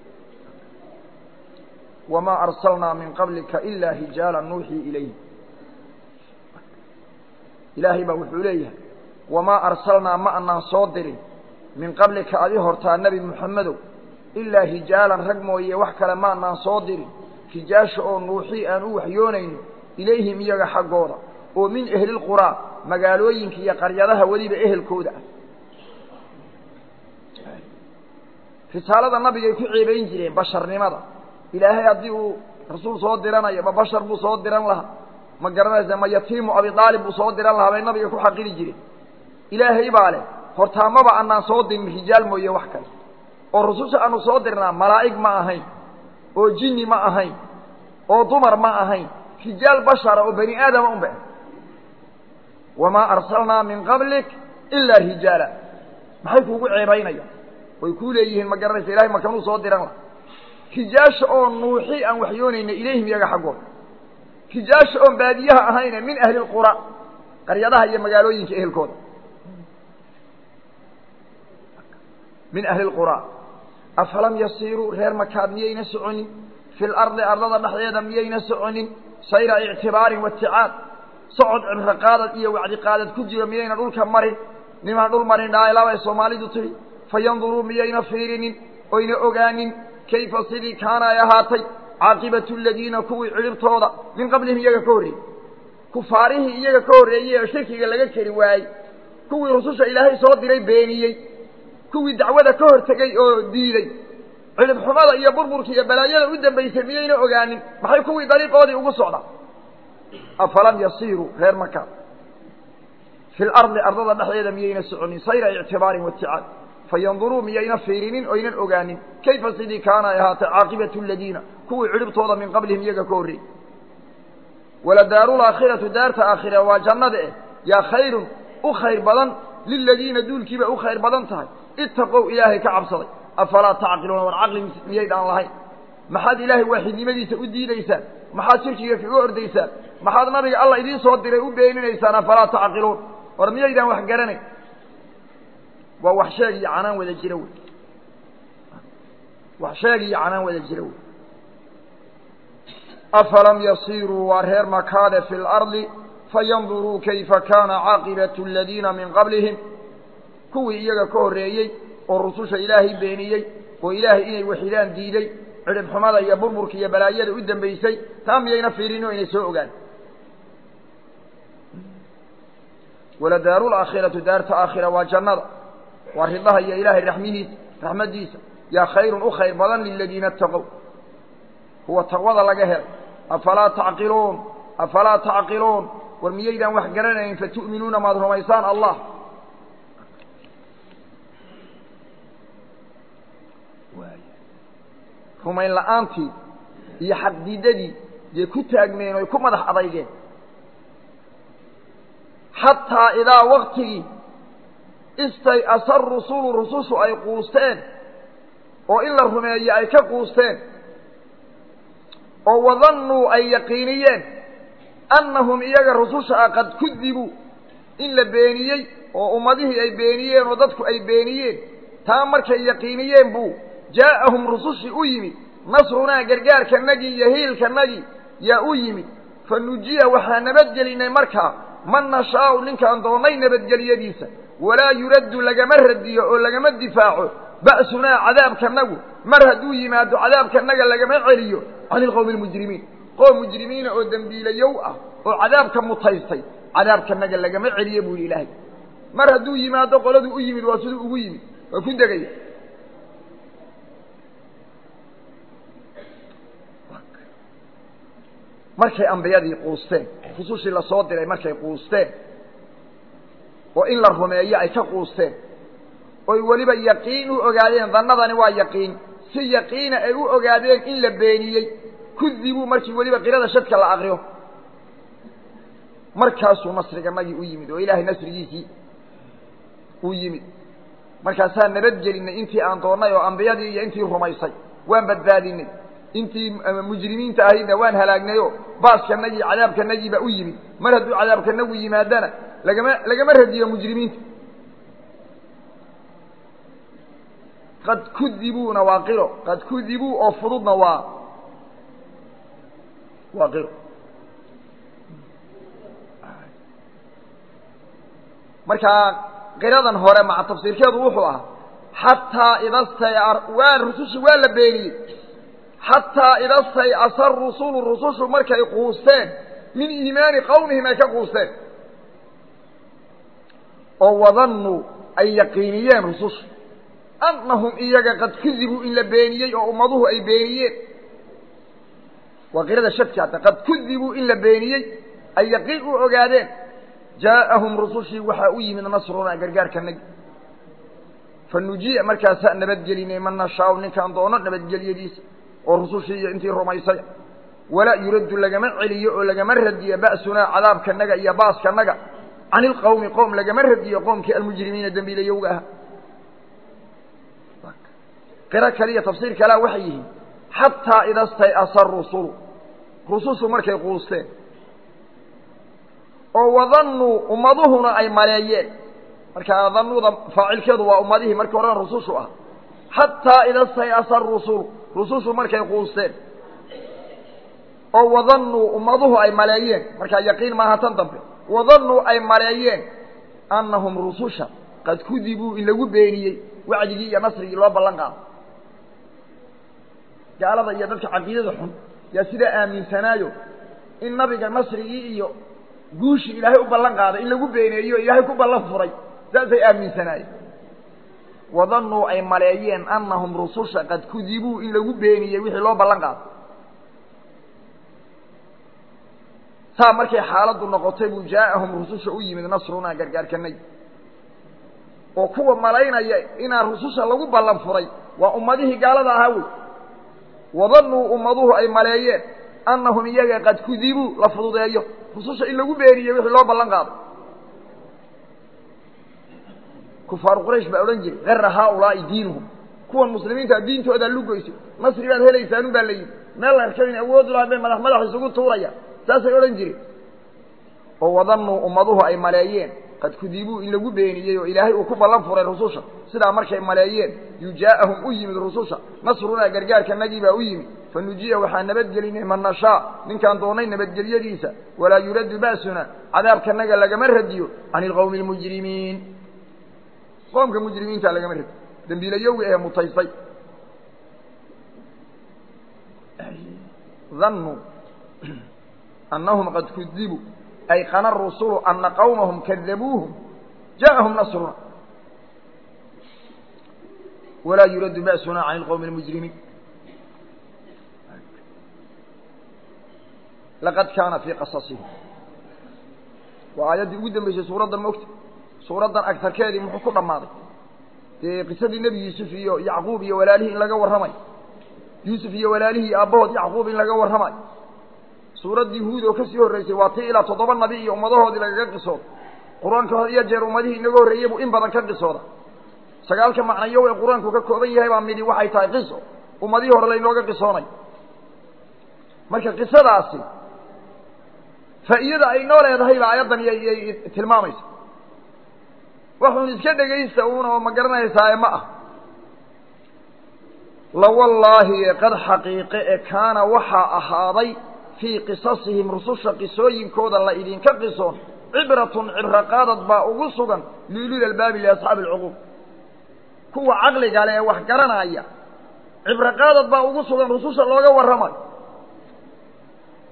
wamaa arsalnaa min qablika ilaa hijaala nuuxii ilayhi ilaahay baa wuxuu leeyahay wamaa arsalnaa ma anaan soo dirin min qablika adi hortaa nebi muxamedow ilaa hijaalan rag mooye wax kale ma anaan soo dirin hijaasha oo nuuxii aan u waxyoonayno ilayhim iyaga xaggooda oo min ehlilquraa magaalooyinka iyo qaryadaha weliba ehelkooda ah risaalada nabigay ku ceebayn jireen basharnimada ilaahay haddii uu rasuul soo diranayo ma bashar buu soo diran lahaa ma garanaysa ma yatiimu abi aalib buu soo diran lahaa bay nabiga ku xaqiri jireen ilaahay baa leh hortaamaba anaan soo dirin rijaal mooye wax kale oo rususha aanu soo dirnaa malaa'ig ma ahayn oo jinni ma ahayn oo dumar ma ahayn rijaal bashara oo bani aadama un ba wamaa arsalnaa min qablik ilaa rijaala maxay kuugu ceebaynayaan way kuu leeyihiin ma garanaysa ilahay makanuu soo diran laha rijaasha oo nuuxi aan waxyoonayna ilayhim iyaga xaggooda rijaasha oon baadiyaha ahayne min ahli lqura qaryadaha iyo magaalooyinka ehelkooda min ahli lqura afalam yasiiruu reer makaad miyayna soconin fi lardi ardada dhexdeeda miyayna soconin sayra ictibaarin waticaad socod cibro qaadad iyo wacdi qaadad ku jiro miyayna dhulka marin nimaan dhul marin dhaailabay soomaalidu tihi fayanduruu miyayna fiirinin oyna ogaanin kayfa sidii kaana ay ahaatay caaqibatu aladiina kuwii cidhibtooda min qablihim iyaga ka horreeyey kufaarihii iyaga ka horreeyey oo shirkiga laga keri waayey kuwii rususha ilaahay soo diray beeniyey kuwii dacwada ka hortegey oo diiday cidhibxumada iyo burburka iyo balaayada u dambaysay miyayna ogaanin maxay kuwii dariiqoodii ugu socdaan afalam yasiiruu reer maka fi lardi ardada dhexdeeda miyayna soconin sayra ictibaarin waticaad fayanduruu miyayna fiirinin oynan ogaanin kayfa sidii kaana ay ahaatay caaqibatu aladiina kuwii cidhibtooda min qablihim iyaga ka horreeyey waladaaru laakhiratu daarta aakhira waa jannada eh yaa khayrun u khayr badan liladiina duulkiiba u khayr badan tahay ittaqow ilaahay ka cabsaday afalaa tacqiluuna war caqli miyaydaan lahayn maxaad ilaahay waaxidnimadiisa u diidaysaan maxaad shirkiga kaga ordaysaan maxaad nabiga alla idiin soo diray u beeninaysaan afalaa tacqiluun war miyaydaan wax garanayn waa wax sheeg iyo canaan wada jira wey wax sheeg iyo canaan wada jira wey afalam yasiiruu waa reer makaade fi lardi fayanduruu kayfa kaana caaqibatu aladiina min qablihim kuwii iyaga ka horreeyey oo rususha ilaahay beeniyey oo ilaahay inay waxidaan diiday cidhibxumada iyo burburka iyo balaayada u dambaysay taa miyayna fiirin oo inay soo ogaan waladaaru laakhiratu daarta aakhira waa jannada waa ridaha iyo ilaahay raxmihiisa raxmaddiisa yaa khayrun u khayr badan liladiina ataqow kuwa taqwada laga helay afalaa tacqiluun afalaa tacqiluun war miyaydaan wax garanayn fatu'minuuna maad rumaysaan allah rumayn la'aantii iyo xaqdiidadii dee ku taagmeen oy ku madax adaygeen xataa idaa waktigii istay asar rusulu rusushu ay quusteen oo in la rumeeyo ay ka quusteen oo wadannuu ay yaqiiniyeen annahum iyaga rususha ah qad kudibuu in la beeniyey oo ummadihii ay beeniyeen oo dadku ay beeniyeen taa markay yaqiiniyeen buu jaa'ahum rusushii u yimid nasrunaa gargaarkanagii iyo hiilkanagii yaa u yimid fa nujiya waxaa nabadgelinay markaa man nashaa'u ninkaan doonnay nabadgelyadiisa walaa yuraddu lagama radiyo oo lagama difaaco ba'sunaa cadaabkanagu mar hadduu yimaado cadaabkanaga lagama celiyo cani ilqowmi almujrimiin qoom mujrimiina oo dembiilayow ah oo cadaabka mutaystay cadaabkanaga lagama celiyo buu yidhi ilaahay mar hadduu yimaado qoladuu u yimid waa siduu ugu yimid waa ku degaya markay ambiyadii quusteen rusushii lasoo diray markay quusteen oo in la rumeeyo ay ka quusteen oy weliba yaqiin u ogaadeen dannadani waa yaqiin si yaqiina ay u ogaadeen in la beeniyey kudibuu markii weliba qirada shadka la aqriyo markaasuu nasriganagii u yimid oo ilaahay nasrigiisii uu yimid markaasaa nabadgelinay intii aan doonnay oo ambiyadii iyo intii rumaysay waan badbaadinay intii mujrimiinta ahaydna waan halaagnayoo baaskanagii cadaabkanagii baa u yimid mar hadduu cadaabkanagu yimaadana lagama lagama radiyo mujrimiinta qad kudibuuna waa qiro qad kudibuu oo fududna waa waa qiro markaa qiradan hore maca tafsiirkeedu wuxuu ahaa xataa idastay waa rusushi waa la beeniyey xataa idastay asa rusulu rusushu markay quusteen min iimaani qawmihim ay ka quusteen oo wadannuu ay yaqiiniyeen rusushu annahum iyaga qad kudibuu in la beeniyey oo ummaduhu ay beeniyeen waa qirada shadki hadda qad kudibuu in la beeniyey ay yaqiin u ogaadeen jaa'ahum rusushii waxaa u yimid nasrunaa gargaarkanagi fa nujiya markaasaa nabadgelinay man nashaau ninkaan doono nabadgelyadiisa oo rusushii iyo intii rumaysay walaa yuraddu lagama celiyo oo lagama radiyo ba'sunaa cadaabkanaga iyo baaskanaga can ilqowmi qoom lagama radiyo qoomkii almujrimiina dembiilayowga aha qiro kaliya tafsiir kalea waxay yihiin xataa idastay'asa rusulu rusushu markay quusteen oo wadannuu ummaduhuna ay maleeyeen markaa dannuuda faacilkeedu waa ummadihii markii horena rusushu ah xataa idastay'asa rusulu rusushu markay quusteen oo wadannuu ummaduhu ay maleeyeen markaa yaqiin maaha tan dambe wadannuu ay maleeyeen annahum rususha qad kudibuu in lagu beeniyey wacdigii iyo nasrigii loo ballan qaado gaalada iyo dadka caqiidada xun yaa sidaa aaminsanaayo in nabiga nasrigii iyo guushii ilaahay u ballan qaaday in lagu beeneeyo ilaahay ku ballan furay saasay aaminsanaayeen wadannuu ay maleeyeen annahum rususha qad kudibuu in lagu beeniyey wixii loo ballan qaado saa markay xaaladdu noqotay buu jaa'ahum rususha u yimid nasrunaa gargaarkanay oo kuwa malaynaya inaan rususha lagu ballan furay waa ummadihii gaalada ahaa wey wadannuu ummaduhu ay maleeyeen annahum iyaga qad kudibuu la fududeeyo rususha in lagu beeniye wixii loo ballan qaado kufaaru quraysh baa odhan jiray gara haaulaa'i diinuhum kuwan muslimiinta diintoodaa lugoyso nasri baad helaysaanun baa la yidhi meel la arkayn awoodu laha bay madax madax isugu tuurayaan saasay odhan jireen oo wadannuu ummaduhu ay maleeyeen qad kudibuu in lagu beeniyey oo ilaahay uu ku ballan furay rususha sidaa markay maleeyeen yujaa'ahum u yimid rususha nasrunaa gargaarkanagii baa u yimid fa nujiya waxaa nabadgelinay man nashaa ninkaan doonay nabadgelyadiisa walaa yuraddu ba'suna cadaabkanaga lagama radiyo can ilqowmi almujrimiin qoomka mujrimiinta lagama radiyo dembiilayowga ee mutaystay dannuu annahum qad kudibuu ay qana rusulu ana qawmahum kadabuuhum ja'ahum nasruna walaa yuraddu ba'suna can ilqowmi almujrimiin laqad kaana fii qasasihim waa aayaddii ugu dambeysay suuraddan mogta suuraddan agtarkeedii muxuu ku dhammaaday dee qisadii nebi yuusuf iyo yacquub iyo walaalihii in laga warramayo yuusuf iyo walaalihii iyo aabbahood yacquub in laga warramayo suuraddii huud oo ka sii horraysay waa tii ilaa toddoba nabi iyo ummadahoodii lagaga qisooda qur-aanka had iyo jeer ummadihii inaga horreeyey buu in badan ka qisooda sagaalka macnayow ee qur-aanku ka kooban yahay baa midhi waxay tahay qiso ummadihii hore laynooga qisoonayo marka qisadaasi faa'iidada ay noo leedahay baa aayaddan iyay tilmaamaysa waxuun iska dhegaysta uuna oo ma garanaysaae ma ah lawallaahi ee qad xaqiiqe ee kaana waxaa ahaaday fii qisasihim rususha qisooyinkooda la idinka qisoon cibratun cibro qaadad baa ugu sugan liulil albaabi liasxaabi alcuquub kuwa caqliga le ee wax garanaya cibro qaadad baa ugu sugan rususha looga warramayo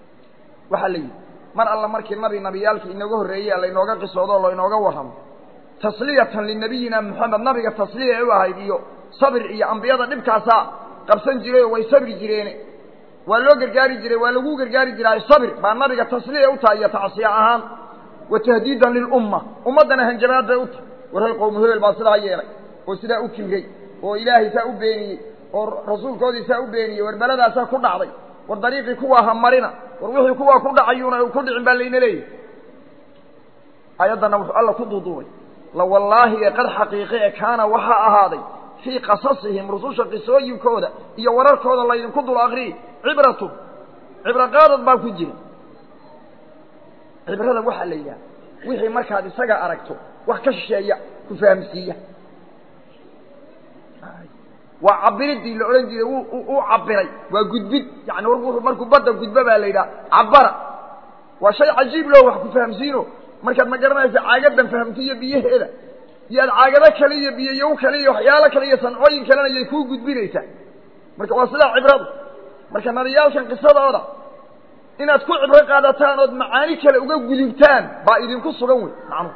waxaa la yidhi mar alla markii nabi nabiyaalkii inaga horreeyey laynooga qisoodo o laynooga warramo tasliyatan linabiyina moxamed nabiga tasliya ay u ahayd iyo sabir iyo ambiyada dhibkaasaa qabsan jiray oo way sabri jireene waa loo gargaari jiray waa lagu gargaari jiraayo sabir baa nabiga tasliya u tahay iyo tacsiya ahaan wa tahdiidan lilumma ummaddana hanjabaad bay u tahay war hal qowmu hebel baa sidaa yeelay oo sidaa u kibray oo ilaahay saa u beeniyey oo rasuulkoodii saa u beeniyey war beladaasaa ku dhacday war dariiqii kuwaa ha marina war wixii kuwaa ku dhacayuuna ku dhicin baa layna leeyahy ayaddana wuxuu alla ku duuduubay la wallaahi ee qad xaqiiqe e kaana waxaa ahaaday fii qasasihim rususha qisooyinkooda iyo wararkooda laydinku dul akriyi cibratun cibro qaadad baa ku jira cibrada waxaa la yidhaha wixii markaad isaga aragto wax ka shisheeya ku fahamsiiya waa cabiridii la odhan jiray u cabiray waa gudbid yani markuu badda gudbo baa la yidhaha cabara waa shay cajiib loo wax ku fahamsiino markaad ma garanaysa caagadan fahamtiiyo biyaheeda iyo aad caagado kale iyo biyoyow kale iyo waxyaalo kale iyo sancooyin kalena yay kuu gudbinaysaa marka waa sidaa cibradu marka nabiyaalkan qisadooda inaad ku cibro qaadataan ood macaani kale uga gudubtaan baa idinku sugan wey macnuhu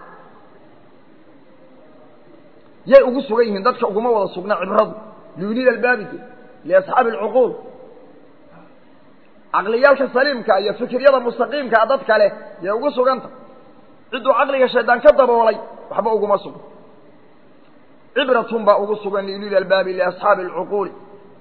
yay ugu sugan yihiin dadka uguma wada sugna cibradu liulil albaabide liasxaabi alcuquul caqliyaalka saliimka iyo fikiryada mustaqiimkaa dad kale yay ugu suganta cidduu caqliga shaydaan ka daboolay waxba uguma sugan cibratun baa ugu sugan liulil albaabi liasxaabi alcuquuli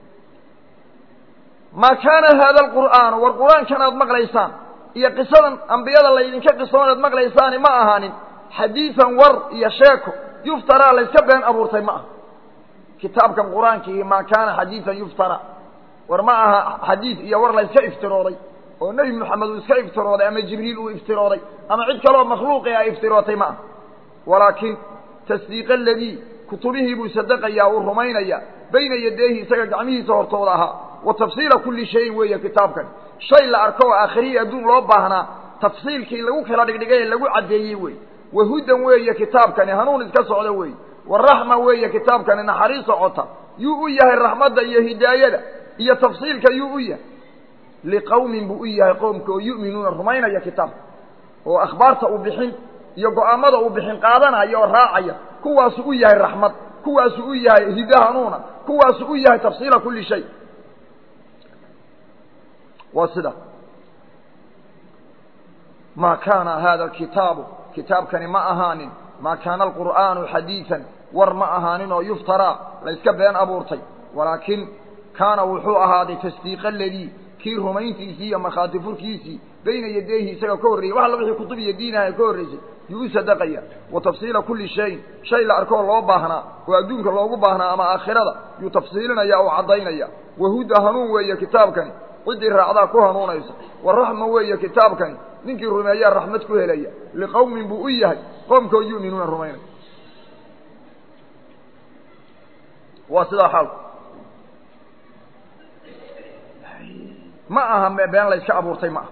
maa kaana haada alqur'aanu war qur-aankan aad maqlaysaan iyo qisadan ambiyada laydinka qisoon aad maqlaysaani ma ahaanin xadiidan war iyo sheeko yuftaraa layska been abuurtay ma aha kitaabkan qur-aankii maa kaana xadiidan yuftara war ma aha xadiid iyo war layska iftirooday oo nebi moxamed uu iska iftirooday ama jibriil uu iftirooday ama cid kaleoo makhluuqi a iftirootay ma aha walaakin tasdiiqa aladii kutubihii buu sadaqayaa uu rumaynayaa bayna yadeehi isaga gacmihiisa hortooda ahaa wa tafsiila kulli shayin weeye kitaabkan shay la arko oo aakhiriyi adduun loo baahnaa tafsiilkii lagu kala dhigdhigay ee lagu caddeeyey wey wahudan weeye kitaabkani hanuun iska socda weeye waraxma weeye kitaabkani naxariis socota yuu u yahay raxmadda iyo hidaayada iyo tafsiilka yuu u yahay liqawmin buu u yahay qoomka oo yu'minuuna rumaynaya kitaabka oo akhbaarta uu bixin iyo go'aamada uu bixin qaadanaya oo raacaya kuwaasuu u yahay raxmad kuwaasuu u yahay hida hanuuna kuwaasuu u yahay tafsiila kulli shay waa sida maa kaana hada alkitaabu kitaabkani ma ahaanin maa kaana alqur'aanu xadiidan war ma ahaanin oo yuftaraa layska been abuurtay walaakin kaana wuxuu ahaaday tasdiiqa aladii kii rumayntiisii iyo markhaati furkiisii bayna yadayhi isaga ka horreeyey wax alla wixii kutub iyo diinaha ka horraysay yuu u sadaqaya wa tafsiila kulli shayin shay la arkoo loo baahnaa oo adduunka loogu baahnaa ama aakhirada yuu tafsiilinaya oo caddaynaya wahuda hanuun weeye kitaabkani ciddii raacdaa ku hanuunaysa wa raxma weeye kitaabkani ninkii rumeeyaa raxmad ku helaya liqowmin buu u yahay qoomkoo yu'minuuna rumaynaya waa sidaa xaalku ma aha been layska abuurtay ma aha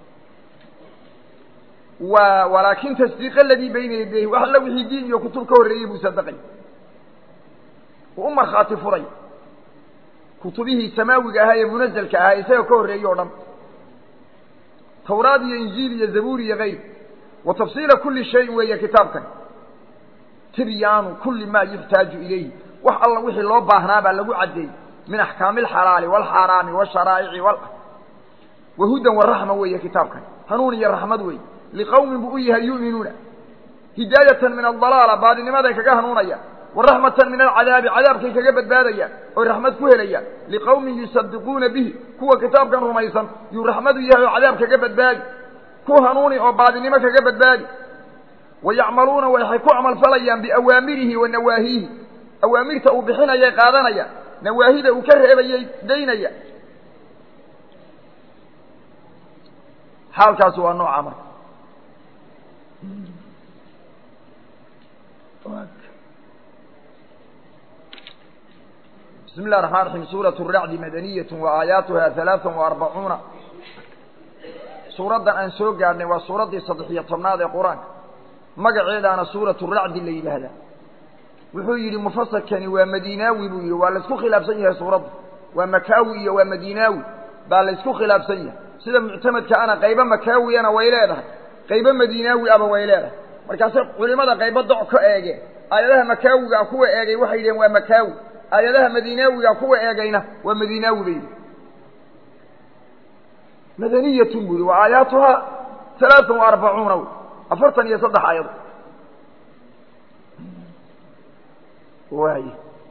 wa walaakin tasdiiq aladii bayna yadayhi wax alla wixii diin iyo kutub ka horreeyey buu sadaqay uu u markhaati furay kutubihii samaawiga ahaa ee munazalka ahaa isaga ka horreeyey o dhan tawraad iyo injiil iyo zabuur iyo kayr wa tafsiila kulli shayin weeye kitaabkan tibyaanu kulli maa yuxtaaju ilayhi wax alla wixii loo baahnaa baa lagu caddeeyey min axkaami alxalaali waalxaaraami waalsharaa'ici wal wahudan waraxma weeye kitaabkan hanuun iyo raxmad weeye liqowmin buu u yahay yu'minuuna hidaayatan min aldalaala baadinimaday kaga hanuunayaan waraxmatan min alcadaabi cadaabkay kaga badbaadayaan oy raxmad ku helayaan liqowmin yusadiquuna bihi kuwa kitaabkan rumaysan yuu raxmadu yahay oo cadaab kaga badbaadi ku hanuuni oo baadinimo kaga badbaadi wayacmaluuna waxay ku camalfalayaan biawaamirihi wa nawaahiihi awaamirta uu bixinayay qaadanayaan nawaahida uu ka reebayay daynaya xaalkaasi waa nooca marka bismi اllahi الرحman الرaحيم suuraة الracdi madaniyaة وaayaatuha ثaلaaثa وarbacuuna suuraddan aan soo gaadhnay waa suuraddii saddex-iyo tobnaad ee qur-aanka magaceedaana suuraة الracdi la yidhaahdaa wuxuu yidhi mufasirkani waa madinaawi buu yidhi waa laysku khilaafsan yahay suuradda waa makaawi iyo waa madinaawi baa laysku khilaafsan yahay sida muctamadka ana qaybo makaawiyana way leedahay qaybo madinaawi aba way leedahay markaasay culimada qaybo doc ka eegeen aayadaha makaawigaa kuwa eegay waxay yidhaheen waa makaawi aayadaha madiinaawigaa kuwa eegayna waa madiinaawi bay yidhi madaniyatun buu yihi wa aayaatuhaa alaaan wa arbacuuna wy afartan iyo saddex aayado waay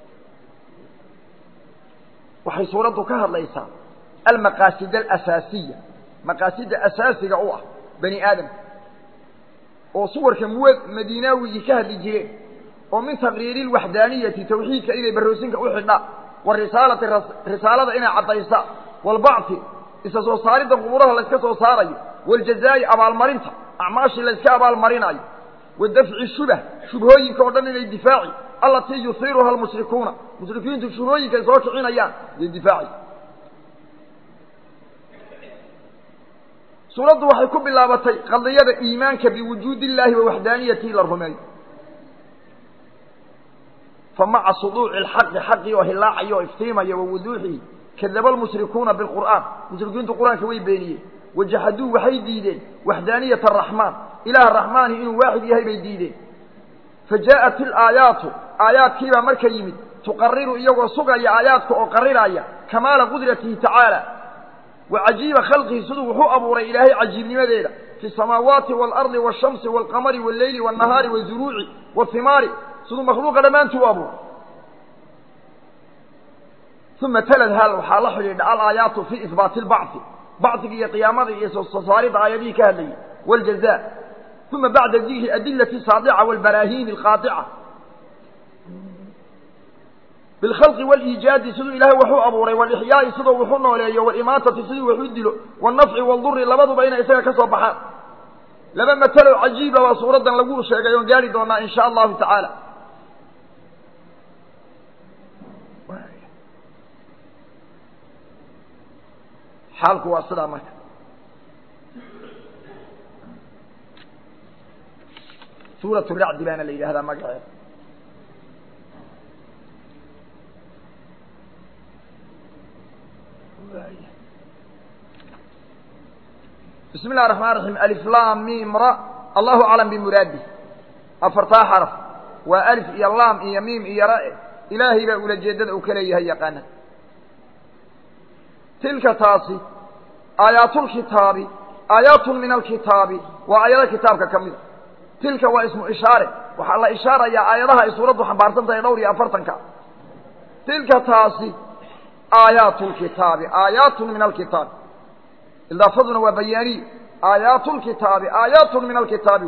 waxay suuraddu ka hadlaysaa almaqaasid alasaasiya maqaasida asaasiga u ah bani aadamka oo suwarka muwa madiinaawigii ka hadli jireen oo min taqriiri lwaxdaaniyati tawxiidka inay baroosinka u xidhaan warisaalati risaalada inay caddaysa walbacthi isa soo saaridda quburaha layska soo saarayo waljazaa'i abaalmarinta acmaashii layska abaalmarinayo wa dafci shubah shubhooyinka oo dhan inay difaaci allatii yuhiiruha almushrikuuna mushrikiintu shubhooyinka ay soo kicinayaan iyo difaaci suuraddu waxay ku bilaabatay qadiyada iimaanka biwujuudi illaahi wa waxdaaniyatihi la rumeeyo fa maca suduuci alxaqi xaqii oo hilaacaya oo iftiimaya wa wuduuxihi kadaba almushrikuuna bilqur'aan mushrikiintu qur-aanka way beeniyeen wajaxaduu waxay diideen waxdaaniyata araxmaan ilaah raxmaani inuu waaxid yahay bay diideen fa jaa'at ilaayaatu aayaadkiibaa marka yimid tuqariru iyagoo sugaya aayaadka oo qariraya kamaala qudratihi tacaala wa cajiiba khalqihi siduu wuxuu abuuray ilaahay cajiibnimadeeda fi samaawaati waalardi waashamsi waalqamari walleyli waannahaari wazuruuci wahimaari siduu makhluuqa dhammaantuu abuuray uma talad hal waxaa la xidhiidha alaayaatu fii ihbaati lbacdi bacdiga iyo qiyaamada iyo soo saaridda aayadihii ka hadlayay wاljaza uma bacda dikri adilati saadica wاlbaraahiini alqaadica bilkhalqi wاliijaadi siduu ilaahay waxu abuuray walixyaa'i siduu waxu nooleeyo walimaatati siduu waxu dilo wاlnafci wاlduri labaduba inay isaga ka soo baxaan laba matalo cajiiba baa suuraddan lagu sheegay oon gaari doonaa in sha allahu tacaala xaalku waa sidaa marka suurat racdi baana la yidhahdaa magaceeda bismi اllahi الرaحman الرaحيم alflam mim ra allahu aclam bimuraadih afartaa xaraf waa alif iyo laam iyo miim iyo ra ilaahay baa ulajeedada uu ka leeyahay yaqaana tilka taasi aayaatulkitaabi aayaatun min alkitaabi waa aayado kitaabka ka mida tilka waa ismu ishaare waxaa la ishaarayaa aayadaha ay suuraddu xambaarsan tahay dhowr iyo afartanka tilka taasi aayaatu lkitaabi aayaatun min alkitaabi idaafaduna waa bayaaniye aayaatu lkitaabi aayaatun min alkitaabi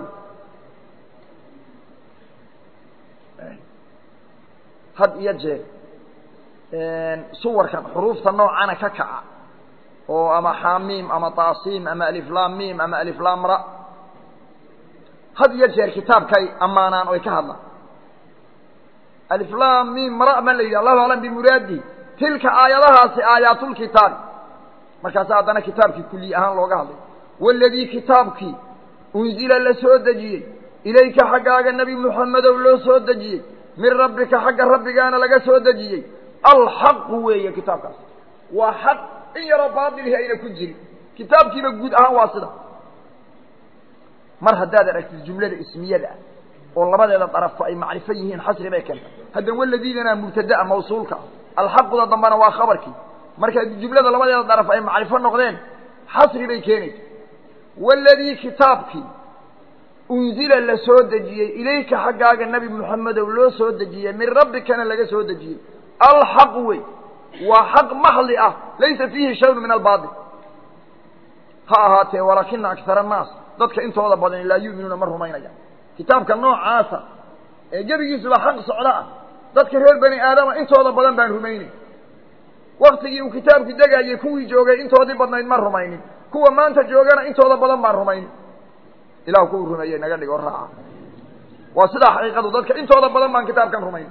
had iyo jeer suwarkan xuruufta noocana ka kaca oo ama xaamiim ama taasiim ama aliflaam miim ama aliflaam ra had iyo jeer kitaabkay ammaanaan oy ka hadlaan aliflaam miim ra ma la yidhi allahu aclam bimuraadihi tilka aayadahaasi aayaatulkitaabi markaasa haddana kitaabkii kuliy ahaan looga hadlay waladii kitaabkii unzila la soo dejiyey ilayka xaggaaga nebi muxamedow loo soo dejiyey min rabbika xagga rabbigaana laga soo dejiyey alxaqu weeye kitaabkaas waa xaq in yaroo baadilihi ayna ku jirin kitaabkiiba guud ahaan waa sida mar haddaad aragtid jumlada ismiyada ah oo labadeeda darafo ay macrifo yihiin xasri bay keenta haddan waladiidana mubtadaa mawsuulka alxaquda dambana waa khabarkii marka jumlada labadeeda daraf ay macrifo noqdeen xasri bay keenaysa waladii kitaabkii unzila la soo dejiyey ilayka xaggaaga nebi moxamedow loo soo dejiyey min rabbikana laga soo dejiyey alxaq wey waa xaq maxli ah laysa fiihi shayun min albaatil ha ahaatee walaakina akara annaas dadka intooda badan laa yu'minuuna ma rumaynayaan kitaabka noocaasa ee gebigiisuba xaq socdo ah dadka reer bani aadama intooda badan baan rumaynin waktigii uu kitaabku degayey kuwii joogay intoodii badnayd ma rumaynin kuwa maanta joogana intooda badan baan rumaynin ilahu kuwuu rumeeyey naga dhigo raaca waa sidaa xaqiiqadu dadka intooda badan baan kitaabkan rumaynin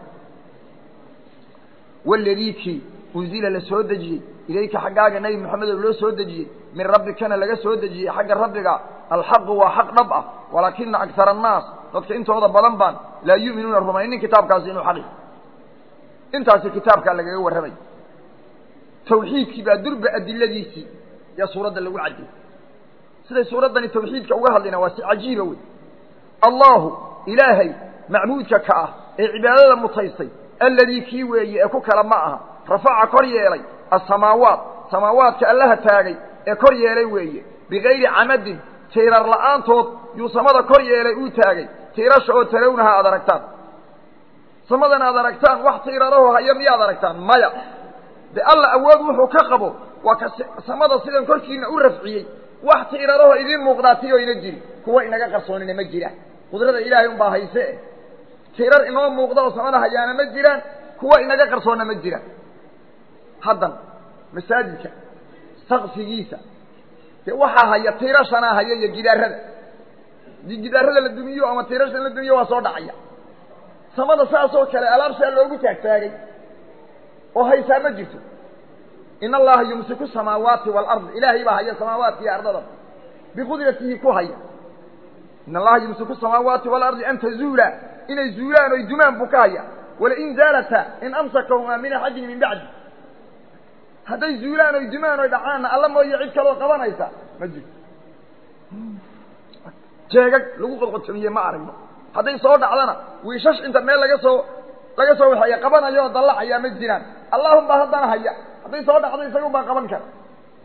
waladii kii unzila la soo dejiyey ilayka xaggaaga nebi moxamedow loo soo dejiyey min rabbikana laga soo dejiyey xagga rabbiga alxaqu waa xaq dhab ah walaakina akara annaas dadka intooda badan baan laa yu'minuuna rumaynin kitaabkaasi inuu xaqi intaasi kitaabkaa lagaga warramay tawxiidkii baa durba adiladiisii yaa suuradda lagu cadiyey siday suuraddani tawxiidka uga hadlayna waa si cajiiba wey allaahu ilaahay macbuudka ka ah ee cibaadada mutaystay alladii kii weeye ee ku kale ma aha rafaca kor yeelay asamaawaat samaawaadka allaha taagay ee kor yeelay weeye bigayri camadin tiirar la'aantood yuu samada kor yeelay uu taagay tiirasha oo tarawnaha aad aragtaan samadan aad aragtaan wax tiiraraho haya miyaad aragtaan maya de alla awood wuxuu ka qabo waa ka samada sidan korkiina u rafciyey wax tiiraraho idiin muuqdaa ti oo ina jiri kuwa inaga qarsoonina ma jiraan qudrada ilaahay unbaa hayse tiirar inoo muuqda oo samada hayaana ma jiraan kuwa inaga qarsoonna ma jiraan haddan masaajidka sakfigiisa dee waxaa haya tiirashanaa haya iyo gidaarada dii gidaarada la dumiyo ama tiirasha la dumiyo waa soo dhacaya samada saasoo kale alaabsaa loogu taagtaagay oo haysaa ma jirto in allaha yumsiku samaawaati waalard ilaahay baa haya samaawaadka iyo ardada biqudratihi ku haya in allaha yumsiku samaawaati waalardi an tazuula inay zuulaan oy dumaan buu ka haya walain zaalata in amsakahumaa min axadin min bacdi hadday zuulaan oy dumaan oy dhacaanna alla mooye cid kaloo qabanaysa ma jirto jeegag lagu qodqodjamiye ma aragno hadday soo dhacdana wiishash inta meel laga soo laga soo waxeeya qabanayo oo dallacayaa ma jiraan allahum baa haddana haya hadday soo dhacdo isagun baa qaban kara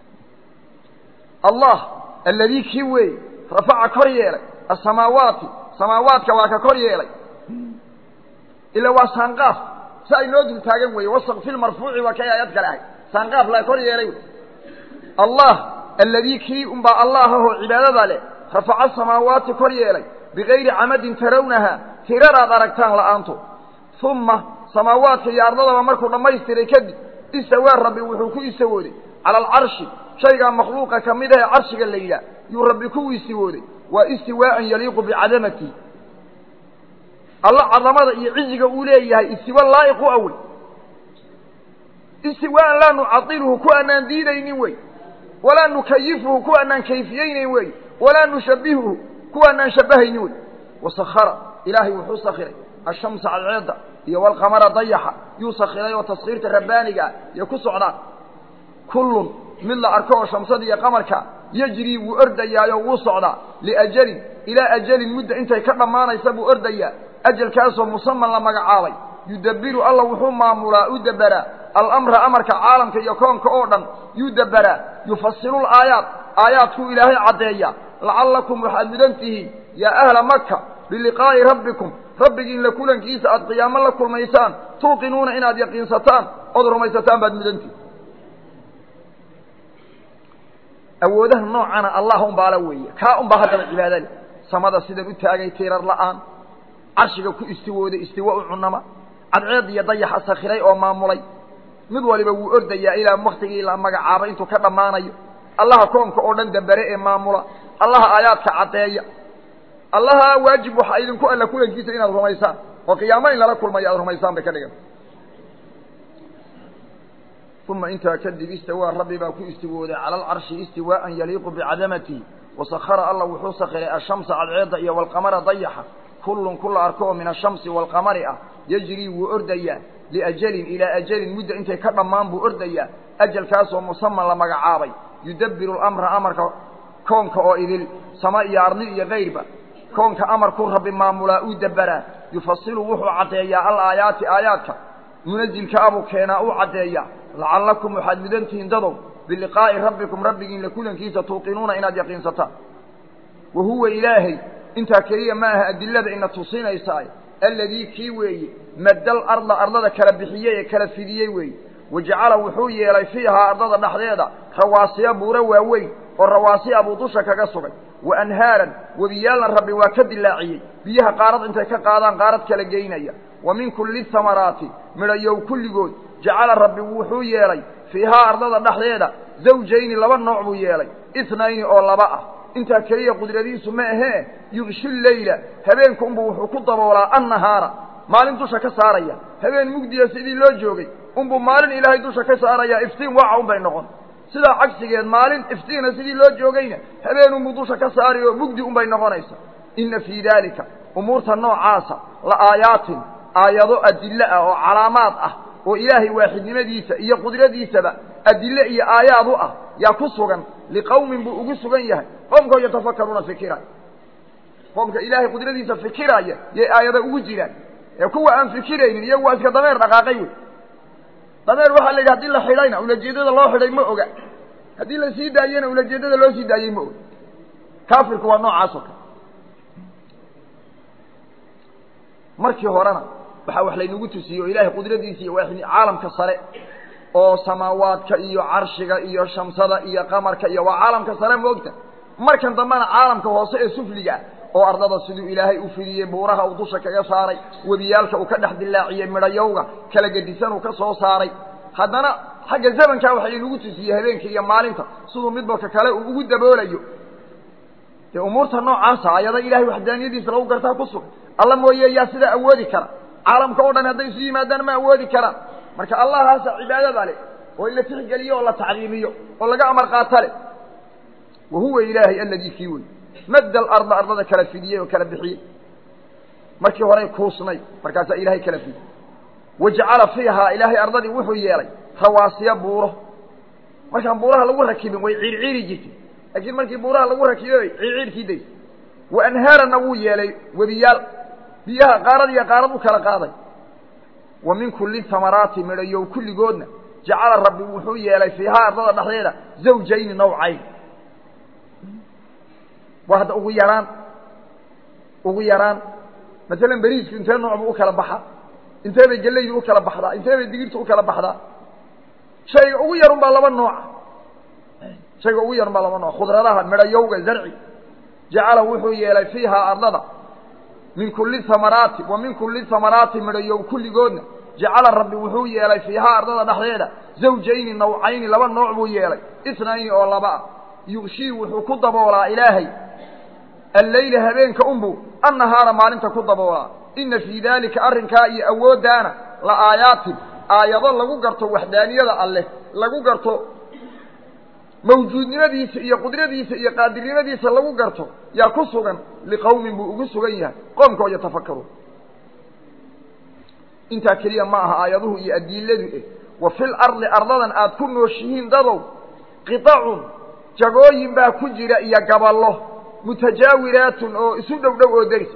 allah alladii kii weeye rafaca kor yeelay asamaawaati samaawaadka waa ka kor yeelay ila waa saanqaaf si ay noo dul taagan weeye wasaq fi lmarfuuci waa kay aayad kale ahay saanqaaf la kor yeelay wey allah alladii kii unbaa allah ahoo cibaadada leh rafaca samaawaati kor yeelay bigayri camadin tarawnaha tiraraad aragtaan la'aantood uma samaawaadka iyo ardadaba markuu dhammaystiray kadib istawaa rabbi wuxuu ku istawooday cala alcarshi shaygaa makhluuqa ka mid ahee carshiga la yidhaah yuu rabbi ku istiwooday waa istiwaa'an yaliiqu bicadamatihi alla cadamada iyo ciziga uu leeyahay istiwa laa'iq u awey istiwaa'an laa nucadiluhu ku aanaan diidaynin wey walaa nukayifuhu ku aanaan kayfiyeynayn wey walaa nushabbihuhu kuwaanaan shabbahaynin wey wasakhara ilaahay wuxuu sakhiray ashamsa cadceedda iyo walqamara dayaxa yuu sakhiray oo taskhiirta rabbaaniga ah iyo ku socdaan kullun mid la arko oo shamsada iyo qamarka yejrii wuu ordayaayo wuu socdaa liajalin ilaa ajalin mudda intay ka dhammaanaysa buu ordayaa ajalkaasoo musaman la magacaabay yudabbiru alla wuxuu maamulaa u debberaa alamra amarka caalamka iyo koonka oo dhan yuu debberaa yufasilu laayaat aayaadkuu ilaahay caddeeya lacallakum waxaad mudan tihiin yaa ahla maka biliqaa'i rabbikum rabbigiin la kulankiisa aad qiyaamo la kulmaysaan tuuqinuuna inaad yaqiinsataan ood rumaysataan baad mudantihin awoodaha noocana allah unbaala weeye kaa unbaa haddaba cibaada leh samada sidan u taagay tiirar la'aan carshiga ku istiwooday istiwa u cunama cadceed iyo dayaxa sakhiray oo maamulay mid waliba wuu ordayaa ilaa waktigii la magacaabay intuu ka dhammaanayo allaha koonka oo dhan dambere ee maamula allaha aayaadka caddeeya allaha waajib waxaa idinku alla kulankiisa inaad rumaysaan oo qiyaamo in lala kulmayo aad rumaysaan bay ka dhigan uma intaa kadib istawaa rabbi baa ku istiwooday cala alcarshi istiwaa'an yaliiqu bicadamatihi wasakhara alla wuxuu sakhiray ashamsa cadceedda iyo walqamara dayaxa kullun kula arko oo min ashamsi waalqamari ah yejrii wuu ordayaa liajalin ilaa ajalin mudda intay ka dhammaan buu ordayaa ajalkaasoo musaman la magacaabay yudabbiru lamra amarka koonka oo idil sama iyo ardi iyo kayrba koonka amarkuu rabbi maamulaa uu dabberaa yufasilu wuxuu caddeeyaa alaayaati aayaadka munazilka abuu keenaa uu caddeeyaa lacallakum waxaad mudantihiin dadow biliqaa'i rabbikum rabbigiin la kulankiisa tuuqinuuna inaad yaqiinsataan wa huwa ilaahay intaa keliya ma aha adilada ina tusinaysaa alladii kii weeye maddal arda ardada kala bixiyey ee kala fidiyey weeye wajacala wuxuu yeelay fiihaa ardada dhexdeeda rawaasiya buuro waaweyn oo rawaasiya buu dusha kaga sugay wa anhaaran webiyaalna rabbi waa ka dilaaciyey biyaha qaarad intay ka qaadaan qaarad kala geynaya wa min kulli thamaraati midhayow kulligood jacala rabbi wuxuu yeelay fiihaa ardada dhexdeeda zawjayni laba nooc buu yeelay itnayni oo laba ah intaa keliya qudradiisu ma ahee yugshu leyla habeenku unbuu wuxuu ku daboolaa annahaara maalin dusha ka saaraya habeen mugdiya sidii loo joogay unbuu maalin ilaahay dusha ka saarayaa iftiin waaca unbay noqon sidaa cagsigeed maalin iftiina sidii loo joogayna habeen unbuu dusha ka saari oo mugdi unbay noqonaysa inna fii daalika umuurta noocaasa la aayaatin aayado adillo ah oo calaamaad ah oo ilaahay waaxidnimadiisa iyo qudradiisaba adille iyo aayaad u ah yaa ku sugan liqowmin buu ugu sugan yahay qowmkoo yatafakaruuna fikira qoomka ilaahay qudradiisa fikiraya yay aayada ugu jiraan ee kuwa aan fikiraynin iyagu waa iska dameer dhaqaaqay wey dameer waxaa la yidhi hadii la xidhayna ulajeedada loo xidhay ma oga haddii la sii daayena ulajeedada loo sii daayey ma oga kaafirku waa noocaas oo kale markii horena waxaa wax laynagu tusiyey oo ilaahay qudradiisa iyo waa caalamka sare oo samaawaadka iyo carshiga iyo shamsada iyo qamarka iyo waa caalamka sare moogta markan dambena caalamka hoose ee sufliga ah oo ardada siduu ilaahay u fidiyey buuraha uu dusha kaga saaray webiyaalka uu ka dhex dilaaciyey midhayowga kala gedisan uu ka soo saaray haddana xagga zamankaa waxa inagu tusiyey habeenka iyo maalinta siduu midba ka kale uu ugu daboolayo dee umuurta noocaasa ayada ilahay waxdaaniyadiisa lagu gartaa ku sugan alla mooye yaa sidaa awoodi kara caalamka o dhan hadday isu yimaadaan ma awoodi karaan marka allahaasa cibaadada leh oo in la tixgeliyo oo la tacliimiyo oo laga amar qaata leh wa huwa ilaahay aladii kii wey madda alarda ardada kala fidiyey oo kala bixiyey markii horey kuusnay markaasaa ilaahay kala fidiyey wajacala fiihaa ilaahay ardadii wuxuu yeelay rawaasiya buuro markaan buuraha lagu rakibin way ciirciiri jirtay laakiin markii buuraha lagu rakibay ciirciirkii days wa anhaarana wuu yeelay webiyaal biyaha qaarad iyo qaarad u kala qaaday wa min kulli tamaraati midhayow kulligoodna jacala rabbi wuxuu yeelay fiihaa ardada dhexdeeda zawjayni nawcayn waa hadda ugu yaraan ugu yaraan masalan beriisku intee nooc buu u kala baxaa intee bay gelaydu u kala baxdaa intee bay digirtu u kala baxdaa shayga ugu yarun baa laba nooca shayga ugu yarun baa laba nooc khudradaha midhayowga zarci jacala wuxuu yeelay fiihaa ardada min kulli hamaraati wa min kulli hamaraati midhayow kulligoodna jacala rabbi wuxuu yeelay fiihaa ardada dhexdeeda zawjayni nawcayni laba nooc buu yeelay isnayni oo laba ah yughshii wuxuu ku daboolaa ilaahay alleyla habeenka unbuu annahaara maalinta ku daboolaa inna fii daalika arrinkaa iyo awooddaana la aayaatin aayado lagu garto waxdaaniyada alleh lagu garto mawjuudnimadiisa iyo qudradiisa iyo qaadirnimadiisa lagu garto yaa ku sugan liqowmin buu ugu sugan yahay qoomkoo yatafakaruun intaa keliya ma aha aayaduhu iyo adiladu eh wa fil ardi ardadan aad ku nooshihiin dadow qitacun jagooyin baa ku jira iyo gaballo mutajaawiraatun oo isu dhow dhow oo deris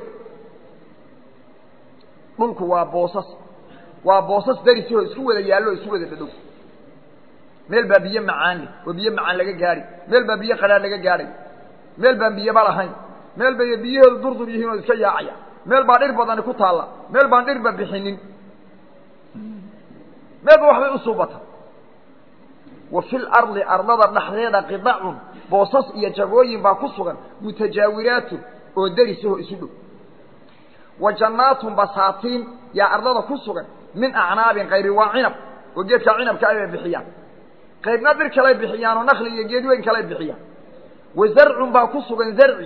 dhulku waa boosas waa boosas derisi oo isku wada yaallo o isu wada dhadhow meel baa biyo macaan leh oo biyo macaan laga gaadhay meel baa biyo qadhaan laga gaadhay meel baan biyoba lahayn meel bay biyahoodu durdur yihiin oo iska yaacaya meel baa dhir badani ku taalla meel baan dhirba bixinin meelba waxbay u suubata wa fil ardi ardada dhexdeeda qidacun boosas iyo jagooyin baa ku sugan mutajaawiraatun oo derisahoo isu dhow wa jannaatun basaatiin yaa ardada ku sugan min acnaabin kayri waa cinab oo geedkaa cinabka ay bay bixiyaan qaybna dhir kalay bixiyaan oo nakli iyo geed weyn kalay bixiyaan wa zarcun baa ku sugan zarci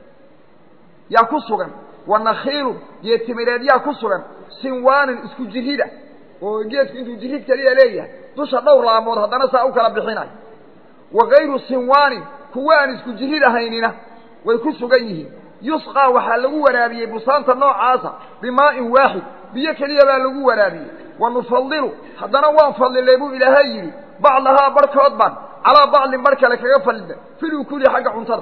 yaa ku sugan wa nakhiilun geed timireed yaa ku sugan sinwaanin isku jirida oo geedku intuu jirid keliya leeyahay dusha dhowr laamood haddana saa u kala bixinayo wa kayru sinwaanin kuwa aan isku jirid ahaynina way ku sugan yihiin yusqaa waxaa lagu waraabiyey busaanta noocaasa bimaa'in waaxid biyo keliya baa lagu waraabiyey wa nufadilu haddana waan fadlilay buu ilaahay yidhi bacdahaa barhkood baan calaa bacdin bar kale kaga fadlina filukuli xagga cuntada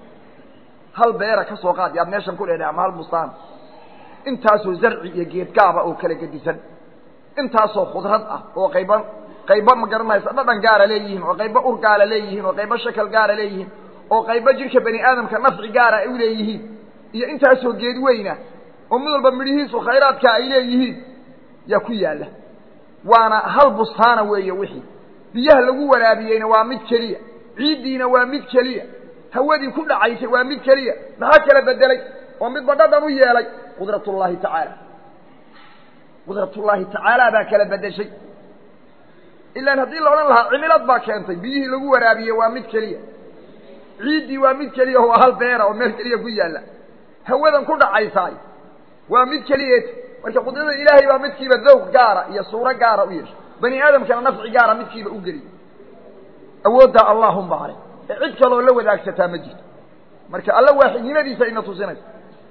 hal beera ka soo qaad yaad meeshan ku leedahay ama hal bustaan intaasoo zarci iyo geedgaaba oo kala gedisan intaasoo khudrad ah oo qayba qayba ma garanaysa dhadhan gaara leeyihiin oo qayba ur gaara leeyihiin oo qayba shakal gaara leeyihiin oo qayba jidhka bani aadamka nafci gaara ay u leeyihiin iyo intaasoo geed weyna oo mid walba midhihiisu khayraadka ay leeyihiin yaa ku yaalla waana hal bustaana weeye wixii biyaha lagu waraabiyeyna waa mid keliya ciiddiina waa mid keliya hawadii ku dhacaysay waa mid keliya maxaa kala bedelay oo midba dhadhan u yeelay qudratullaahi tacaala qudratullaahi tacaala baa kala bedeshay ilaan haddii la odhan lahaa cimilad baa keentay biyihii lagu waraabiyey waa mid keliya ciiddii waa mid keliya waa hal beera oo meel keliya ku yaalla hawadan ku dhacaysaay waa mid keliyeet marka qudrada ilaahay baa midkiiba dawq gaara iyo suuro gaara u yeeshay bani aadamkana nafci gaara midkiiba u geliy awooddaa allahumba ale ee cid kaloo la wadaagsataa ma jirto marka alla waaxidnimadiisa ina tusinaysa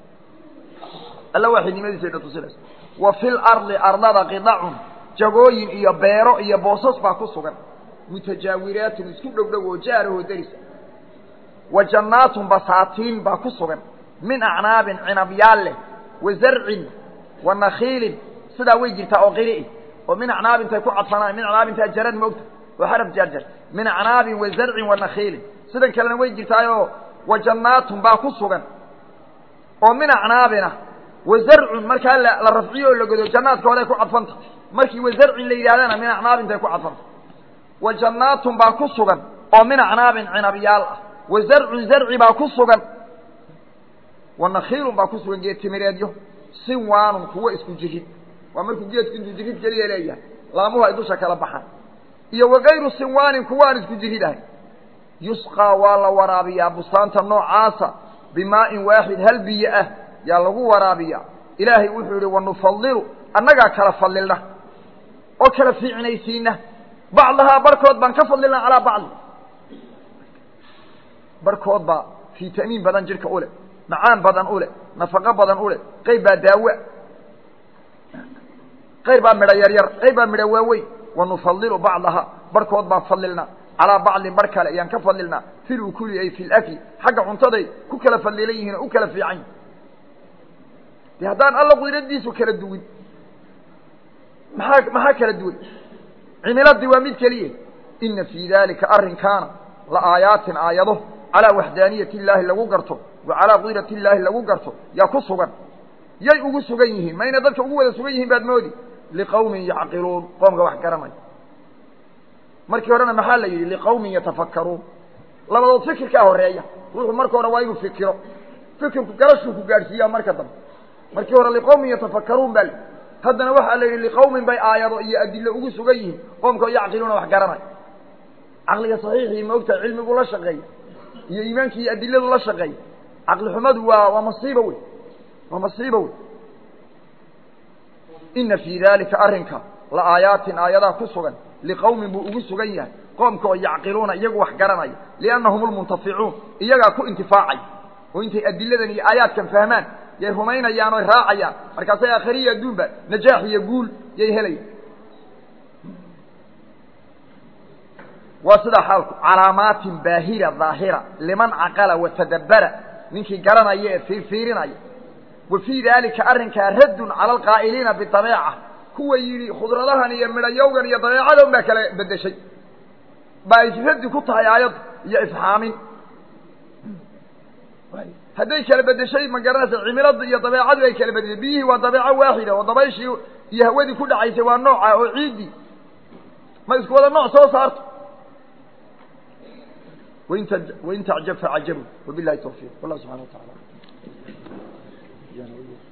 alla waaxidnimadiisa ina tusinaysa wa fil ardi ardada qidacun jagooyin iyo beero iyo boosas baa ku sugan mutajaawiraatun isku dhow dhow oo jaarahoo derisa wa jannaatun basaatiin baa ku sugan min acnaabin cinabyaal leh wa zarcin wa nakiilin sidaa way jirtaa oo qiri oo min acnaabintay ku cadfanaan min acnaabintaa jaran moogta waa xaraf jarjar min acnaabin wa zarcin wa nakiilin sidan kalena way jirtaayoo wa jannaatun baa ku sugan oo min acnaabina wa zarcun markaa la rafciyo oo la godo jannaadka hore ku cadfanta markii wa zarcin la yidhahdana min acnaabintay ku cadfanta wa jannaatun baa ku sugan oo min acnaabin cinabyaal ah wa zarcun zarci baa ku sugan wa nakiilun baa ku sugan geed timireedyo sinwaanun kuwo isku jirid waa markuu geedku intuu jirid keliya leeyahay laamuhu ay dusha kala baxaan iyo wakayru sinwaanin kuwo aan isku jirid ahay yusqaa waa la waraabiyaa bustaanta noocaasa bimaa'in waaxid hal biyo ah yaa lagu waraabiyaa ilaahay wuxuu yidhi wanufadilu annagaa kala fadlilna oo kala fiicnaysiina bacdahaa barkood baan ka fadlilna calaa bacdi barkood baa fitamiin badan jidhka u leh macaan badan u leh nafaqo badan u leh qayb baa daawa qayr baa midho yaryar qayr baa midho waaweyn wanufadilu bacdaha barkood baan fadlilnaa calaa bacdin bar kale ayaan ka fadlilnaa fi lukuli ay fi lakli xagga cuntaday ku kala fadlilan yihiin oo u kala fiican yihin de haddaan alla qudradiisu kala duwin maxaa maxaa kala duwan cimiladii waa mid keliya ina fii dalika arrinkaana la aayaatin aayado calaa waxdaaniyati illaahi lagu garto wa calaa qudrati illaahi lagu garto yaa ku sugan yay ugu sugan yihiin ma inay dadka ugu wada sugan yihiin baad moodi liqawmin yacqiluun qoomka wax garanaya markii horena maxaa la yidhi liqawmin yatafakkaruun labadood fikirkaa horeeya ruuxu marka hore waa inuu fikiro fikirku garashuu ku gaadhsiiyaa marka dambe markii hore liqawmin yatafakkaruun baa layidhi haddana waxaa la yidhi liqawmin bay aayado iyo adilo ugu sugan yihiin qoomka yacqiluuna wax garanaya caqliga saxiixii ma ogtahay cilmigu la shaqeeya iyo iimaankii iyo adiladu la shaqeeya caqli xumadu waa waa masiiba wey waa masiiba wey ina fii dalika arrinka la aayaatin aayadaa ku sugan liqawmin buu ugu sugan yahay qoomka oo yacqiluuna iyagu wax garanaya liannahum lmuntaficuun iyagaa ku intifaacay oo intay adiladan iyo aayaadkan fahmaan yay rumaynayaan oy raacayaan markaasay aakhiriya adduunba najaax iyo guul yay helayaan waa sidaa xaalku calaamaatin baahira daahira liman caqala watadabbara ninkii garanaya ee fiirfiirinaya wa fii daalika arrinkaa raddun cala alqaa'iliina bidabeeca kuwa yidhi khudradahan iyo midhayowgan iyo dabeecadan baa kala bedeshay baa ay raddi ku tahay aayadda iyo ifxaamin hadday kala bedeshay ma garanaysa cimilada iyo dabeecadu ay kala bedeshay biyihii waa dabeeco waaxida oo dabayshii iyo hawadii ku dhacaysay waa nooca oo ciiddii ma isku wada nooc soo saarto wain t wain tacjab facajabu wabilahi tawfiiq wallah subxana wa taala